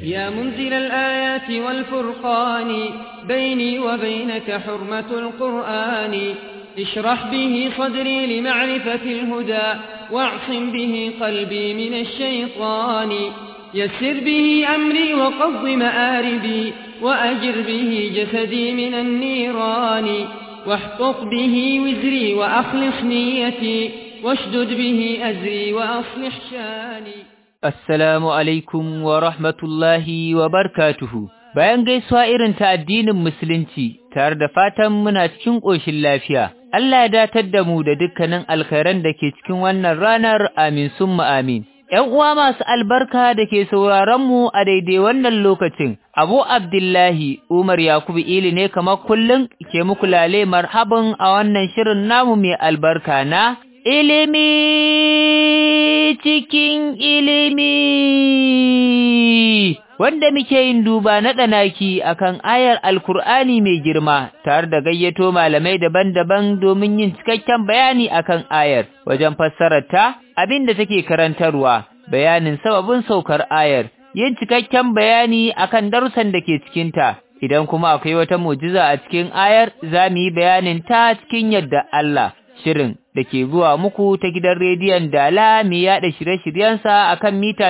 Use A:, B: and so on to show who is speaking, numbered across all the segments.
A: يا منزل الآيات والفرقان بيني وبينك حرمة القرآن اشرح به صدري لمعرفة الهدى واعصم به قلبي من الشيطان يسر به أمري وقض مآربي وأجر به جسدي من النيران واحقق به وزري وأخلص نيتي واشدد به أزري وأصلح شاني
B: Assalamu alaikum wa rahmatullahi wa barkatuhu. Bayan gaisuwa irin ta addinin Musulunci, tare da fatan muna cikin ƙoshin lafiya, Allah ya datar da mu da dukkanin alkhairan da ke cikin wannan ranar amin summa amin. ‘Yan uwa masu albarka da ke sauraronmu a daidai wannan lokacin, Abu Abdullahi Umar Yakubu Ili ne kamar kullum ke muku lale marhaban a wannan shirin namu mai albarka na ilimi cikin ilimi wanda muke yin duba na ɗanaki akan ayar alkur'ani mai girma tare da gayyato malamai daban-daban domin yin cikakken bayani akan ayar wajen fassararta abin da take karantarwa bayanin sababin saukar ayar yin cikakken bayani akan darussan da ke cikinta idan kuma akwai wata mujiza a cikin ayar za mu yi bayanin ta cikin yadda Allah shirin da ke zuwa muku ta gidan rediyon Dala mai yaɗa shirye-shiryensa a kan mita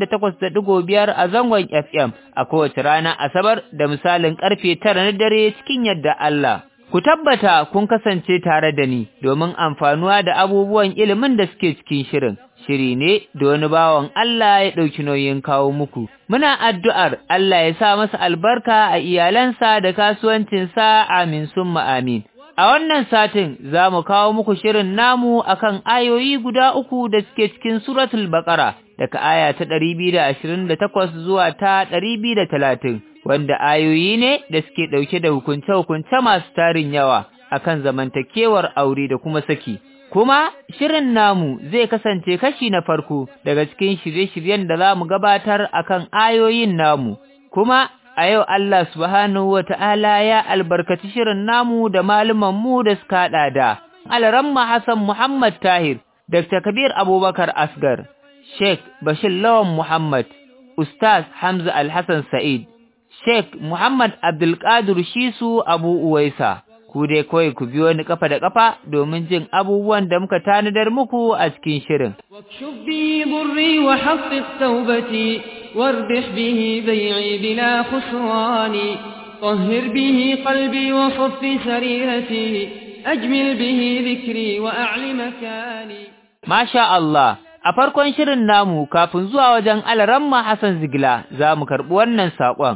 B: 88.5 a zangon FM a kowace rana Asabar da misalin ƙarfe tara na dare cikin yadda Allah. Ku tabbata kun kasance tare da ni domin amfanuwa da abubuwan ilimin da suke cikin shirin. Shiri ne da wani bawan Allah ya ɗauki nauyin kawo muku. Muna addu'ar Allah ya sa masa albarka a iyalansa da kasuwancinsa amin summa amin. A wannan satin za mu kawo muku shirin namu akan ayoyi guda uku da suke cikin suratul Baƙara daga aya ta ɗari biyu da ashirin da takwas zuwa ta ɗari biyu da talatin, wanda ayoyi ne da suke ɗauke da hukunce-hukunce masu tarin yawa akan zamantakewar aure da kuma saki. Kuma shirin namu zai kasance kashi na farko daga cikin shirye-shiryen da za mu gabatar akan ayoyin namu, kuma a yau Allah subhanahu wa ta'ala ya albarkaci shirin namu da mu da suka haɗa da Alaramma Hassan Muhammad Tahir, Dr. Kabir Abubakar Asgar, Sheikh Bashir Lawan Muhammad, Ustaz Hamza Alhassan Sa'id, Sheikh Muhammad Abdulkadir Shisu Abu Uwaisa. Ku dai kawai ku biyo ni kafa da kafa domin jin abubuwan da muka tanadar muku a cikin shirin.
A: واكشف بي ضري وحقق توبتي واردح به بيعي بلا خسران طهر به قلبي وصف سريرتي أجمل به ذكري وأعل مكاني
B: Masha Allah, a farkon shirin namu kafin zuwa wajen Alaramma Hassan Zigila za mu karɓi wannan saƙon.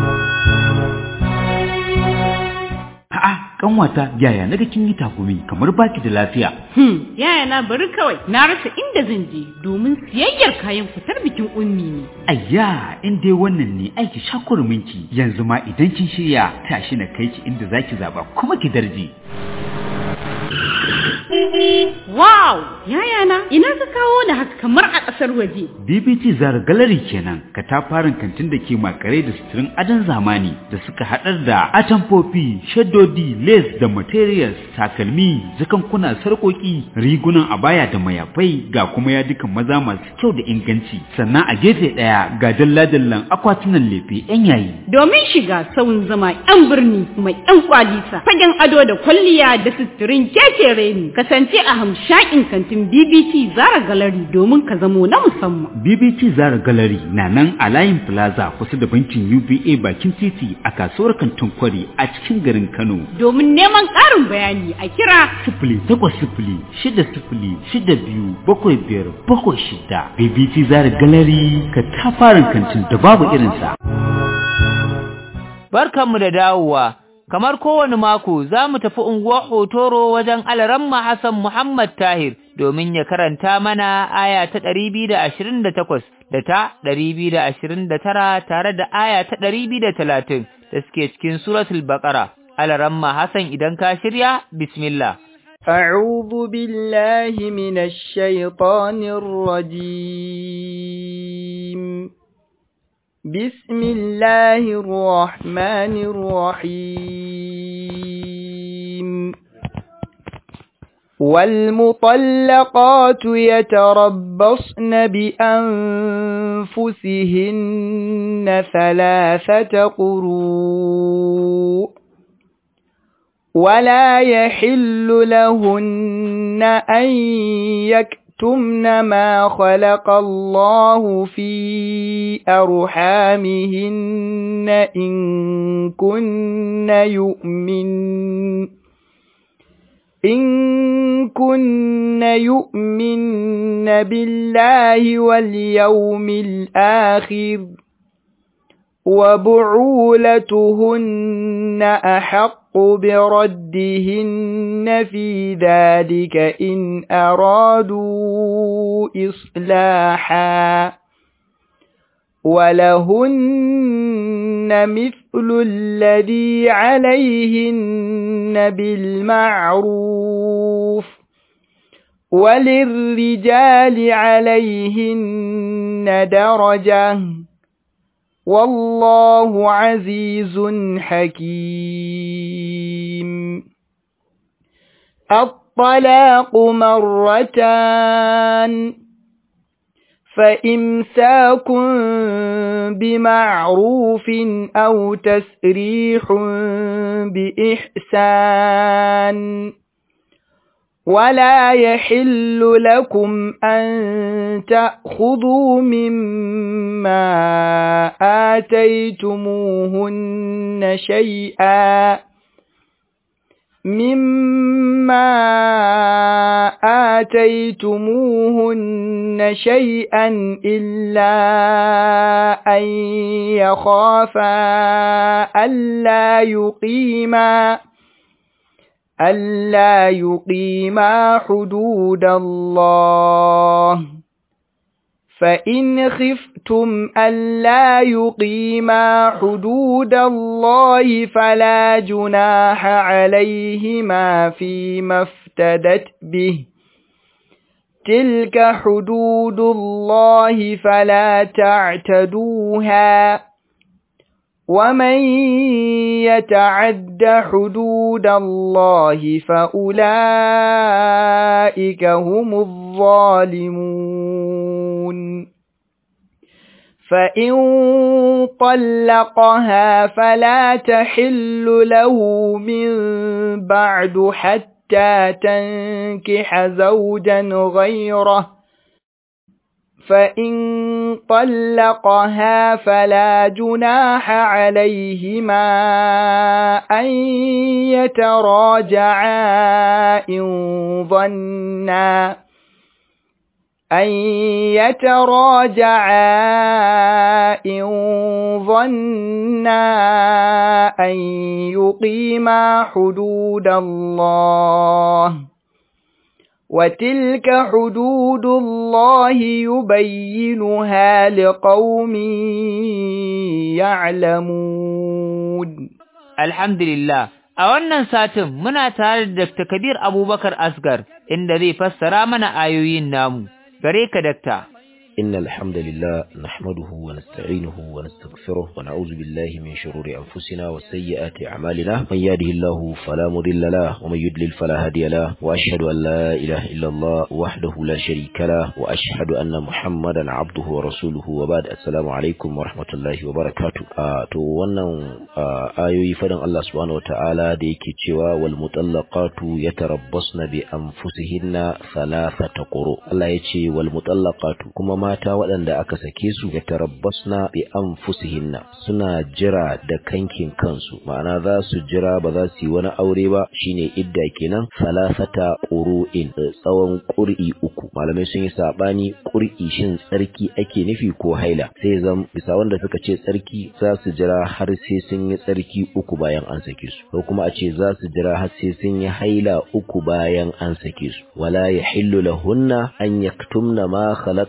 C: A'a, kanwata yaya naga kin yi takumi kamar baki da lafiya.
D: Hmm, yaya na bari kawai na rasa inda zan je domin siyayyar kayan fitar bikin ummi ne.
C: Ayya, in dai wannan ne aiki shakurminki yanzu ma idan kin shirya tashi na kai ki inda zaki zaba kuma ki darje.
D: Wow, yaya na ina ka kawo ni haka kamar a ƙasar waje.
C: BBT Zara Gallery kenan, katafaren kantin da ke makare da suturin adon zamani da suka haɗar da atamfofi, shaddodi, lace da materials, takalmi, jakankuna, sarƙoƙi, rigunan abaya da mayafai ga kuma yadukan maza masu kyau da inganci. Sannan a gefe ɗaya ga dalla-dallan akwatunan lefe 'yan yayi.
D: Domin shiga sauyin zama 'yan birni mai 'yan kwalisa, fagen ado da kwalliya da suturin kekere ne, kasance a hamshakin kantin BBC Zara Gallery domin ka zamo na musamman.
C: BBT Zara Gallery na nan a layin Plaza kusa da bankin UBA bakin titi a kasuwar kantin kwari a cikin garin Kano.
D: Domin neman ƙarin bayani a kira
C: Sifili takwas sifili shida sifili shida biyu bakwai biyar bakwai shida. BBT Zara Gallery ka tafarin kantin da babu irinsa.
B: Barkanmu da dawowa, kamar kowane mako za mu tafi unguwar Hotoro wajen Alaramma Hassan Muhammad Tahir domin ya karanta mana aya ta ɗari biyu da ashirin da takwas da ta ɗari biyu da ashirin da tara tare da aya ta ɗari biyu da talatin da suke cikin suratul Baƙara. Alaramma Hassan idan ka shirya, bismillah.
E: أعوذ بالله من الشيطان الرجيم بسم الله الرحمن الرحيم والمطلقات يتربصن بأنفسهن ثلاثة قروء ولا يحل لهن أن يكتمن ما خلق الله في أرحامهن إن كن يؤمن إن كن يؤمن بالله واليوم الآخر وبعولتهن أحق بردهن في ذلك إن أرادوا إصلاحا ولهن مثل الذي عليهن بالمعروف وللرجال عليهن درجة والله عزيز حكيم الطلاق مرتان فإمساك بمعروف أو تسريح بإحسان ولا يحل لكم أن تأخذوا مما آتيتموهن شيئا مما آتيتموهن شيئا إلا أن يخافا ألا يقيما ألا يقيما حدود الله فإن خفتم ألا يقيما حدود الله فلا جناح عليهما فيما افتدت به تلك حدود الله فلا تعتدوها ومن يتعد حدود الله فأولئك هم الظالمون فإن طلقها فلا تحل له من بعد حتى تنكح زوجا غيره فإن طلقها فلا جناح عليهما أن يتراجعا إن ظنا أن يتراجعا إن ظنا أن يقيما حدود الله وتلك حدود الله يبينها لقوم يعلمون
B: الحمد لله a wannan satin muna tare da Dr. Kabir Abubakar Asgar inda zai fassara mana ayoyin namu gare ka dakta
F: إن الحمد لله نحمده ونستعينه ونستغفره ونعوذ بالله من شرور أنفسنا وسيئات أعمالنا من يهده الله فلا مضل له ومن يضلل فلا هادي له وأشهد أن لا إله إلا الله وحده لا شريك له وأشهد أن محمدا عبده ورسوله وبعد السلام عليكم ورحمة الله وبركاته آه تو wannan ayoyi fadan Allah subhanahu wataala da yake cewa wal mutallaqatu yatarabbasna bi anfusihinna thalathata quru Allah yace wal mutallaqatu kuma mata waɗanda aka sake su ya tarabbasna bi anfusihinna suna jira da kankin kansu ma'ana za su jira ba za su yi wani aure ba shine idda kenan salasata qur'in tsawon qur'i uku malamai sun yi sabani qur'i shin tsarki ake nufi ko haila sai zam bisa wanda suka ce tsarki za su jira har sai sun yi tsarki uku bayan an sake su ko kuma a ce za su jira har sai sun yi haila uku bayan an sake su wala yahillu lahunna an yaktumna ma khalaqa Allah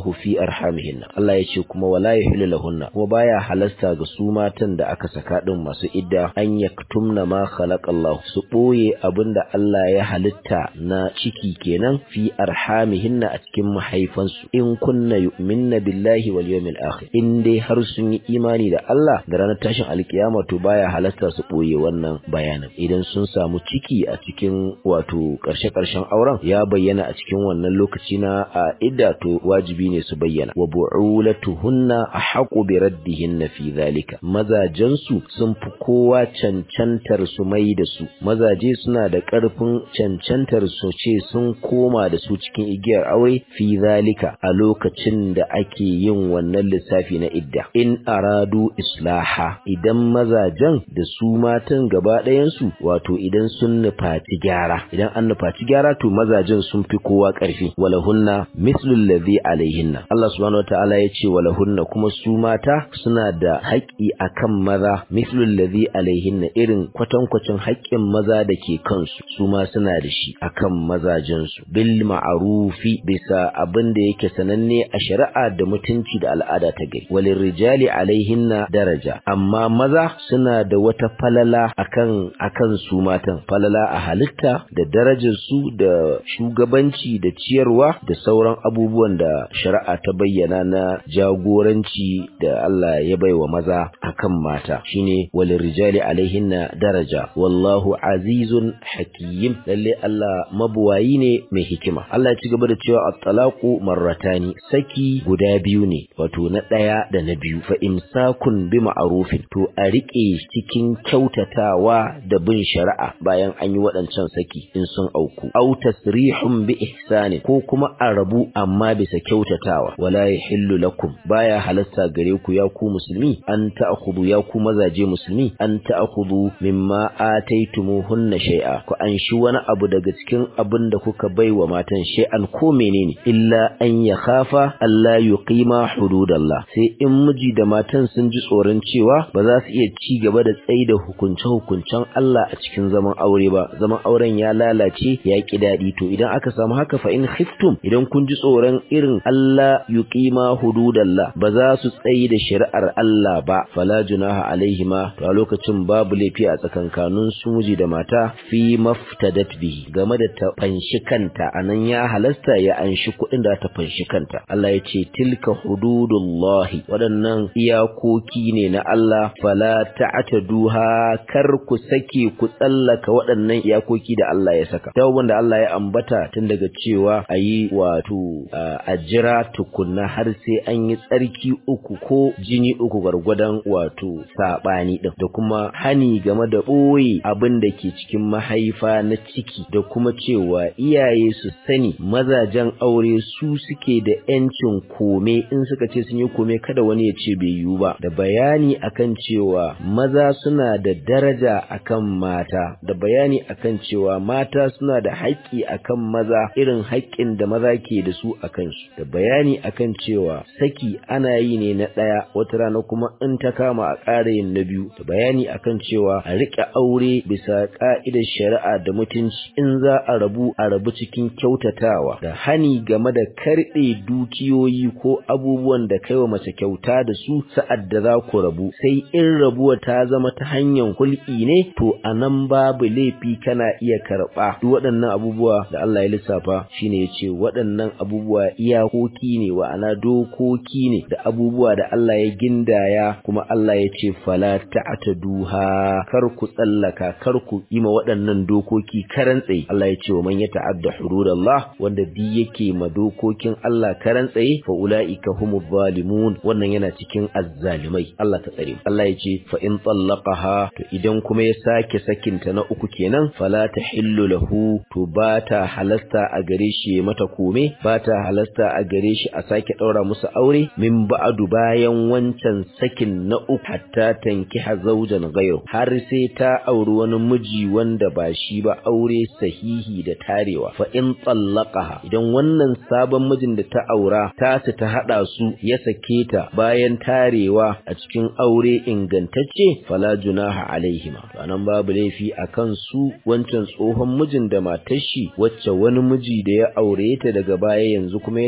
F: Allahu fi arhamihinna Allah ya ce kuma wala yahillu lahunna kuma baya halasta ga su matan da aka saka din masu idda an yaktumna ma khalaqa Allah su boye abinda Allah ya halitta na ciki kenan fi arhamihinna a cikin mahaifansu in kunna yu'minna billahi wal yawmil akhir in dai har sun yi imani da Allah da ranar tashin alkiyama to baya halasta su boye wannan bayanin idan sun samu ciki a cikin wato karshe karshen auren ya bayyana a cikin wannan lokaci na a idda to wajibi ne su bayyana wa bu'ulatuhunna ahaqu bi raddihinna fi zalika mazajensu sun fi kowa cancantar su mai da su mazaje suna da ƙarfin cancantar su ce sun koma da su cikin igiyar aure fi zalika a lokacin da ake yin wannan lissafi na idda in aradu islaha idan mazajen da su matan gaba ɗayansu wato idan sun nufaci gyara idan an nufaci gyara to mazajen sun fi kowa ƙarfi walahunna mislul ladhi alaihinna Allah subhanahu wataala ya ce walahunna kuma su mata suna da haƙƙi akan maza mislul ladhi alaihinna irin kwatankwacin haƙƙin maza da ke kansu su ma suna da shi akan mazajensu bil ma'rufi bisa abin da yake sananne a shari'a da mutunci da al'ada ta gari walin rijali alaihinna daraja amma maza suna da wata falala akan akan su matan falala a halitta da darajar su da shugabanci da ciyarwa da sauran abubuwan da shari'a ta bayyana na jagoranci da Allah ya baiwa maza akan mata shine walin rijali alaihinna daraja wallahu azizun hakim lalle Allah mabuwayi ne mai hikima Allah ya ci gaba da cewa at-talaqu marratani saki guda biyu ne wato na daya da na biyu fa imsakun bi ma'rufin to a rike cikin kyautatawa da bin shari'a bayan an yi waɗancan saki in sun auku aw tasrihun bi ihsani ko kuma a rabu amma bisa kyautatawa wala yahillu lakum baya halasta gare ku ya ku musulmi an ta'khudhu ya ku mazaje musulmi an ta'khudhu mimma ataytumuhunna shay'a ku anshi wani abu daga cikin abin da kuka baiwa matan shay'an ko menene illa an ya khafa Allah yuqima hududallah sai in miji da matan sun ji tsoron cewa ba za su iya ci gaba da tsaida hukunce hukuncen Allah a cikin zaman aure ba zaman auren ya lalace ya ki dadi to idan aka samu haka fa in khiftum idan kun ji tsoron irin Allah yuqima hududallah ba za su tsaida shari'ar Allah ba fala junaha alaihima to a lokacin babu laifi a tsakankanin su miji da mata fi maftadat bihi game da ta fanshi kanta anan ya halasta ya anshi kuɗin da ta fanshi kanta Allah ya ce tilka hududullahi waɗannan iyakoki ne na Allah fala ta'taduha kar ku sake ku tsallaka waɗannan iyakoki da Allah ya saka tawban da Allah ya ambata tun daga cewa ayi wato a jira tukunna har sai an yi tsarki uku ko jini uku gwargwadon wato sabani din da kuma hani game da ɓoye abin da ke cikin mahaifa na ciki da kuma cewa iyaye su sani mazajen aure su suke da yancin kome in suka ce sun yi kome kada wani ya ce bai yiwu ba da bayani akan cewa maza suna da daraja akan mata da bayani akan cewa mata suna da haƙƙi akan maza irin haƙƙin da maza ke da su akan su da bayani akan cewa saki ana yi ne na ɗaya wata rana kuma in ta kama a ƙara yin na biyu da bayani akan cewa a riƙe aure bisa ƙa'idar shari'a da mutunci in za a rabu a rabu cikin kyautatawa da hani game da karɓe dukiyoyi ko abubuwan da kaiwa mace kyauta da su sa'ad da za ku rabu sai in rabuwa ta zama ta hanyar hulki ne to a nan babu laifi kana iya karɓa duk waɗannan abubuwa da Allah ya lissafa shine ya ce waɗannan abubuwa iyakoki ne wa'ana dokoki ne da abubuwa da Allah ya gindaya kuma Allah ya ce fala ta'taduha kar ku tsallaka kar ku yi ma waɗannan dokoki karan tsaye Allah ya ce wa man yata'adda hududallah wanda bi yake ma dokokin Allah karan tsaye fa ulaika humuz zalimun wannan yana cikin azzalimai Allah ta tsare Allah ya ce fa in tallaqaha to idan kuma ya sake sakinta na uku kenan fala tahillu lahu to ba ta halasta a gare shi mata kome ba ta halasta a gare shi a sake daura musu aure min ba'du bayan wancan sakin na uku hatta tankiha zawjan ghayru har sai ta auri wani miji wanda ba shi ba aure sahihi da tarewa fa in tallaqaha idan wannan sabon mijin da ta aura ta su ta hada su ya sake ta bayan tarewa a cikin aure ingantacce fala junaha alaihima to anan babu laifi akan su wancan tsohon mijin da matar shi wacce wani miji da ya aure ta daga baya yanzu kuma ya sake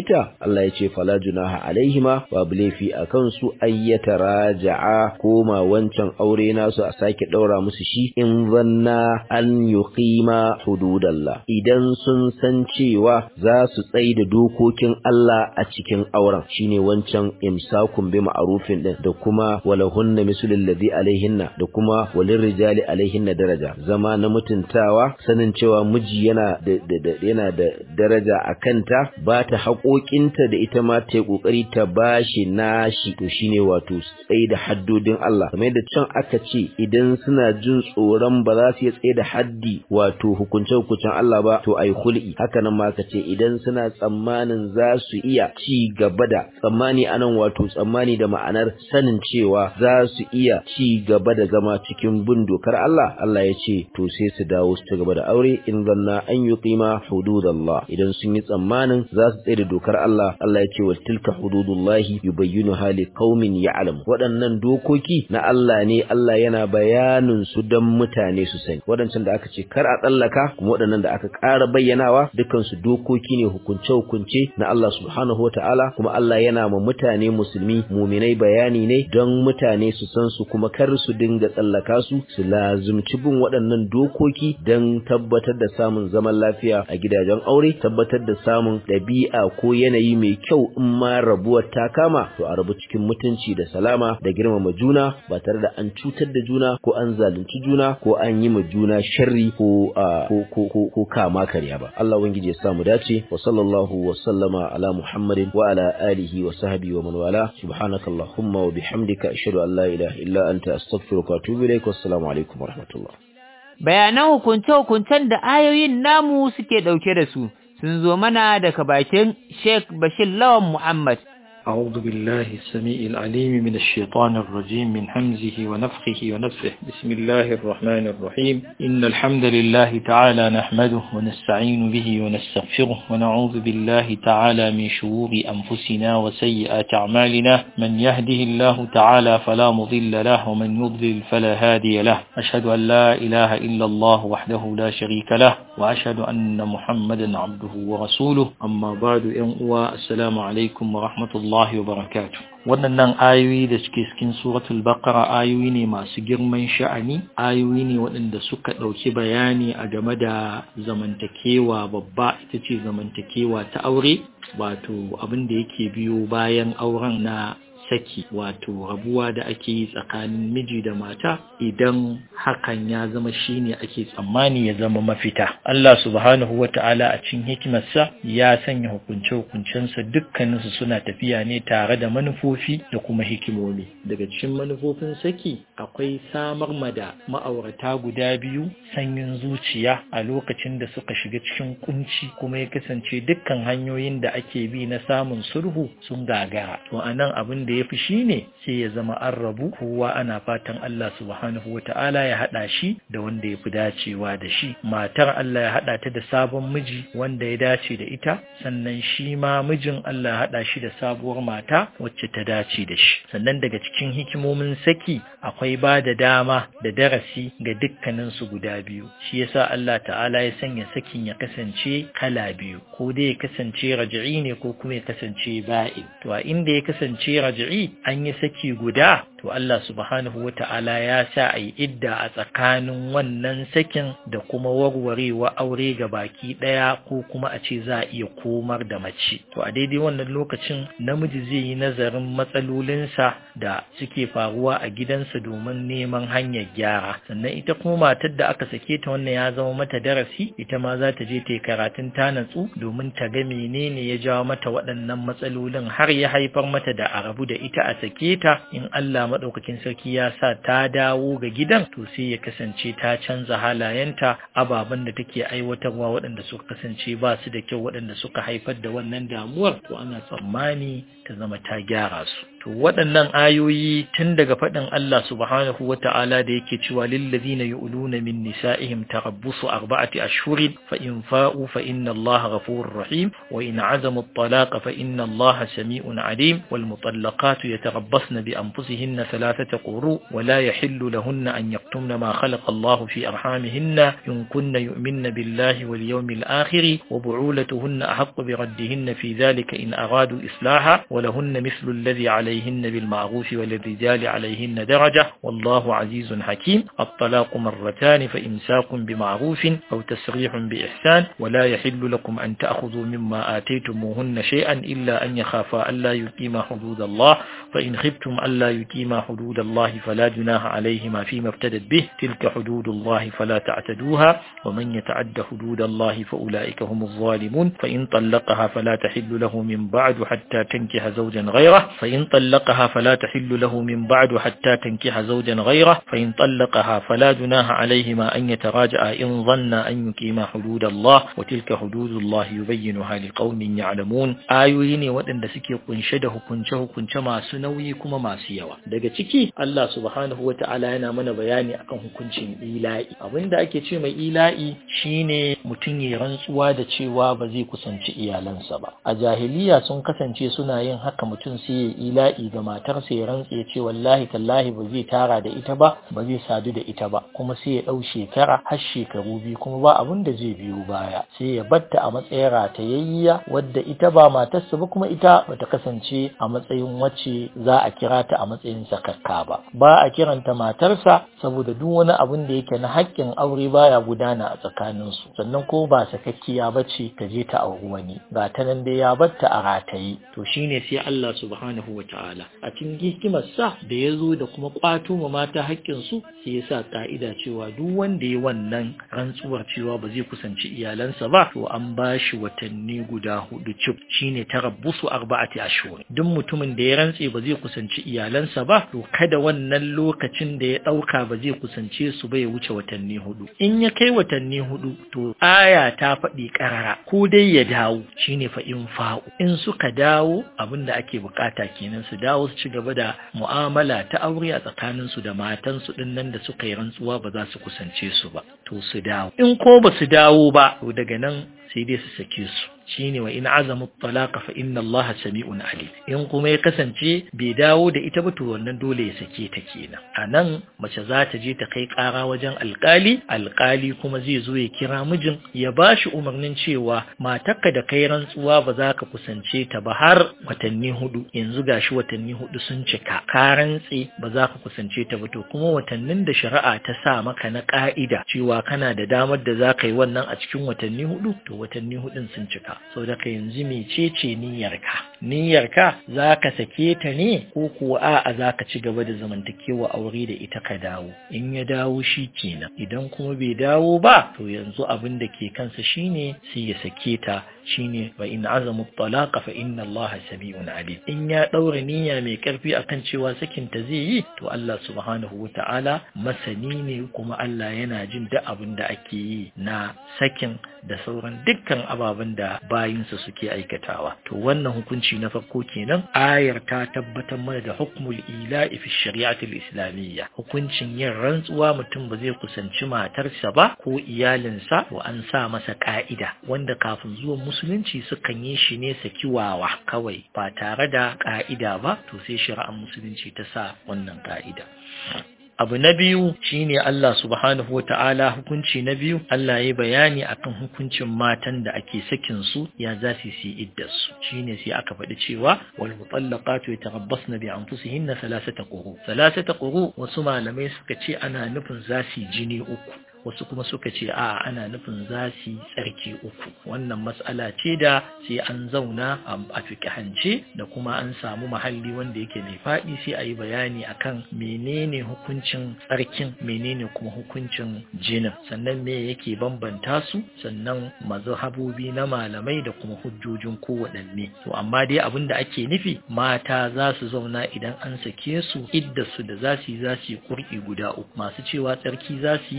F: ta Allah ya ce fala junaha alaihima babu laifi a kansu ayyata raja'a koma wancan aure nasu a sake daura musu shi in zanna an yuqima hududallah idan sun san cewa za su tsai da dokokin Allah a cikin auren shine wancan imsakun bi ma'rufin din da kuma walahunna mislul ladhi alaihinna da kuma walin rijali alaihinna daraja zama na mutuntawa sanin cewa miji yana da yana da daraja a kanta ba ta haƙoƙinta da ita ma ta yi ƙoƙari ta bashi nashi to shine wato tsaye da haddodin Allah kamar yadda can aka ce idan suna jin tsoron ba za su iya tsaye da haddi wato hukunce hukuncen Allah ba to ai hul'i haka nan ma aka ce idan suna tsammanin za su iya ci gaba da tsammani anan wato tsammani da ma'anar sanin cewa za su iya ci gaba da zama cikin bin dokar Allah Allah ya ce to sai su dawo su ci gaba da aure in zanna an yuqima hududallah idan sun yi tsammanin za su tsaye da dokar Allah Allah ya ce wa tilka hududullahi yubayyinu hali qaumin ya'lam waɗannan dokoki na Allah ne Allah yana bayanin su dan mutane su sani waɗancan da aka ce kar a tsallaka kuma waɗannan da aka ƙara bayyanawa dukkan su dokoki ne hukunce hukunce na Allah subhanahu wataala kuma Allah yana ma mutane musulmi muminai bayani ne don mutane su san su kuma kar su dinga tsallaka su su lazumci bin waɗannan dokoki don tabbatar da samun zaman lafiya a gidajen aure tabbatar da samun ɗabi'a ko yanayi mai kyau in ma rabuwar ta kama to a rabu cikin mutunci da salama da girmama juna ba tare da an cutar da juna ko an zalunci juna ko an yi ma juna sharri ko ko ko ko kama karya ba Allah ubangiji ya sa mu dace wa sallallahu wa sallama ala muhammadin wa ala alihi wa sahbihi wa man wala subhanakallahumma wa bihamdika ashhadu an la ilaha illa anta astaghfiruka wa atubu ilaik wassalamu alaikum wa rahmatullah
B: bayanan hukunce-hukuncen da ayoyin namu suke ɗauke da su sun zo mana daga bakin Sheikh Bashir Lawan Muhammad.
G: أعوذ بالله السميع العليم من الشيطان الرجيم من همزه ونفخه ونفه بسم الله الرحمن الرحيم إن الحمد لله تعالى نحمده ونستعين به ونستغفره ونعوذ بالله تعالى من شرور أنفسنا وسيئات أعمالنا من يهده الله تعالى فلا مضل له ومن يضلل فلا هادي له أشهد أن لا إله إلا الله وحده لا شريك له وأشهد أن محمدا عبده ورسوله أما بعد ينقوى السلام عليكم ورحمة الله wa barakatu waɗannan ayoyi da suke cikin suratul baqara ayoyi ne masu girman sha'ani ayoyi ne waɗanda suka ɗauki bayani a game da zamantakewa babba ita ce zamantakewa ta aure wato abin da yake biyo bayan auren na saki wato rabuwa da ake yi tsakanin miji da mata idan hakan ya zama shine ake tsammani ya zama mafita Allah subhanahu wata'ala a cikin hikimarsa ya sanya hukunce-hukuncensa dukkaninsu suna tafiya ne tare da manufofi da kuma hikimomi daga cikin manufofin saki akwai samar mada ma'aurata guda biyu sanyin zuciya a lokacin da suka shiga cikin kunci kuma ya kasance dukkan hanyoyin da ake bi na samun sulhu sun gagara to anan abin da ya fi shi ne sai ya zama an rabu kowa ana fatan Allah subhanahu wa ta'ala ya haɗa shi da wanda ya fi dacewa da shi matar Allah ya haɗa ta da sabon miji wanda ya dace da ita sannan shi ma mijin Allah ya haɗa shi da sabuwar mata wacce ta dace da shi sannan daga cikin hikimomin saki akwai ba da dama da darasi ga dukkanin su guda biyu shi yasa Allah ta'ala ya sanya sakin ya kasance kala biyu ko dai ya kasance raj'i ne ko kuma ya kasance ba'in to a inda ya kasance raj'i an yi saki guda to Allah subhanahu wa ta'ala ya sa a yi idda a tsakanin wannan sakin da kuma warwarewa aure ga baki ɗaya ko kuma a ce za a iya komar da mace to a daidai wannan lokacin namiji zai yi nazarin matsalolinsa da suke faruwa a gidansa domin neman hanyar gyara sannan ita kuma matar da aka sake ta wannan ya zama mata darasi ita ma za ta je ta yi karatun ta natsu domin ta ga menene ya jawo mata waɗannan matsalolin har ya haifar mata da a rabu da ita a sake ta in Allah maɗaukakin sarki ya sa ta dawo ga gidan to sai ya kasance ta canza halayenta ababen da take aiwatarwa waɗanda suka kasance ba su da kyau waɗanda suka haifar da wannan damuwar to ana tsammani ta zama ta gyara su to waɗannan ayoyi tun daga faɗin Allah subhanahu wa ta'ala da yake cewa lillazina yu'luna min nisa'ihim tarabbusu arba'ati ashhurin fa in fa'u fa inna Allah ghafurur rahim wa in azamu at-talaqa fa inna Allah sami'un alim wal mutallaqatu yatarabbasna bi anfusihinna thalathata quru wa la yahillu lahunna an yaktumna ma khalaqa Allah fi arhamihinna in kunna yu'minna billahi wal yawmil akhir wa bu'ulatuhunna ahaqqu bi raddihinna fi dhalika in aradu islaha wa lahunna mithlu alladhi عليهن بالمعروف وللرجال عليهن درجة والله عزيز حكيم الطلاق مرتان فإمساك بمعروف أو تسريح بإحسان ولا يحل لكم أن تأخذوا مما آتيتموهن شيئا إلا أن يخافا ألا يقيما حدود الله فإن خفتم ألا يقيما حدود الله فلا جناح عليهما فيما ابتدت به تلك حدود الله فلا تعتدوها ومن يتعد حدود الله فأولئك هم الظالمون فإن طلقها فلا تحل له من بعد حتى تنكح زوجا غيره فإن طلقها فلا تحل له من بعد حتى تنكح زوجا غيره فإن طلقها فلا جناح عليهما أن يتراجعا إن ظن أن يقيما حدود الله وتلك حدود الله يبينها لقوم يعلمون آيوين وأن سكي قنشده قنشه قنشما سنوي كما ما سيوا daga ciki Allah subhanahu wa ta'ala yana mana bayani akan hukuncin ila'i abinda ake ce mai ila'i shine mutum ya rantsuwa da cewa ba zai kusanci iyalansa ba a jahiliya sun kasance suna yin haka mutum sai ya ila'i ga matarsa ya rantse ya ce wallahi tallahi ba zai tara da ita ba ba zai sadu da ita ba kuma sai ya ɗau shekara har shekaru biyu kuma ba abin da zai biyo baya sai ya batta a matsayin ratayayya wadda ita ba matarsa ba kuma ita bata kasance a matsayin wacce za a kira ta a matsayin sakakka ba ba a kiranta matarsa saboda duk wani abin da yake na haƙƙin aure baya gudana a tsakaninsu sannan ko ba sakakkiya ba ce ta je ta auri wani ga ta nan dai ya batta a rataye to shine sai Allah subhanahu wa ta'ala a cikin hikimarsa da ya zo da kuma kwato ma mata haƙƙinsu sai ya sa ƙa'ida cewa duk wanda ya wannan rantsuwar cewa ba zai kusanci iyalansa ba to an ba shi watanni guda hudu cif shine tarabbusu arba'ati ashhur duk mutumin da ya rantse ba zai kusanci iyalansa ba to kada wannan lokacin da ya ɗauka ba zai kusance su ba ya wuce watanni hudu in ya kai watanni hudu to aya ta faɗi ƙarara ko dai ya dawo shine fa in fa'u in suka dawo abin da ake bukata kenan su dawo su ci gaba da mu'amala ta aure a tsakanin su da matan su din nan da suka yi rantsuwa ba za su kusance su ba to su dawo in ko ba su dawo ba to daga nan sai dai su sake su shine wa in azamu talaqa fa inna Allah sami'un alim in kuma ya kasance bai dawo da ita ba to wannan dole ya sake ta kenan anan mace za ta je ta kai ƙara wajen alƙali alƙali kuma zai zo ya kira mijin ya bashi umarnin cewa matarka da kai rantsuwa ba za ka kusance ta ba har watanni hudu yanzu gashi watanni hudu sun cika ka rantse ba za ka kusance ta ba to kuma watannin da shari'a ta sa maka na ƙa'ida cewa kana da damar da za ka yi wannan a cikin watanni hudu to watanni hudun sun cika sau da ka yanzu mecece niyyarka niyyarka za ka sake ta ne ko kuwa a'a za ka ci gaba da zamantakewa aure da ita ka dawo in ya dawo shi kenan idan kuma bai dawo ba to yanzu abin da ke kansa shine sai ya sake ta shine wa in azamu talaqa fa inna Allah sami'un alim in ya daura niyya mai karfi akan cewa sakin ta zai yi to Allah subhanahu wata'ala masani ne kuma Allah yana jin duk abin da ake yi na sakin da sauran dukkan ababen da bayinsa suke aikatawa to wannan hukunci na farko kenan ayar ta tabbatar mana da hukmul ila'i fi shari'ati islamiyya hukuncin yin rantsuwa mutum ba zai kusanci matarsa ba ko iyalinsa to an sa masa ka'ida wanda kafin zuwan musulunci sukan yi shi ne sakiwawa kawai ba tare da ka'ida ba to sai shari'ar musulunci ta sa wannan ka'ida abu na biyu shine Allah subhanahu wa ta'ala hukunci na biyu Allah ya bayani akan hukuncin matan da ake sakin su ya za su yi iddar su shine sai aka faɗi cewa wal mutallaqatu yatarabbasna bi anfusihinna thalathata quru thalathata quru wasu malamai suka ce ana nufin za su jini uku wasu kuma suka ce a ana nufin za su yi tsarki uku wannan matsala ce da sai an zauna a fikihance da kuma an samu mahalli wanda yake mai faɗi sai a yi bayani akan menene hukuncin tsarkin menene kuma hukuncin jinin sannan me yake bambanta su sannan mazhabobi na malamai da kuma hujjojin kowaɗanne to amma dai abin da ake nufi mata za su zauna idan an sake su idda su da za su yi za su yi kurki guda uku masu cewa tsarki za su yi tsarki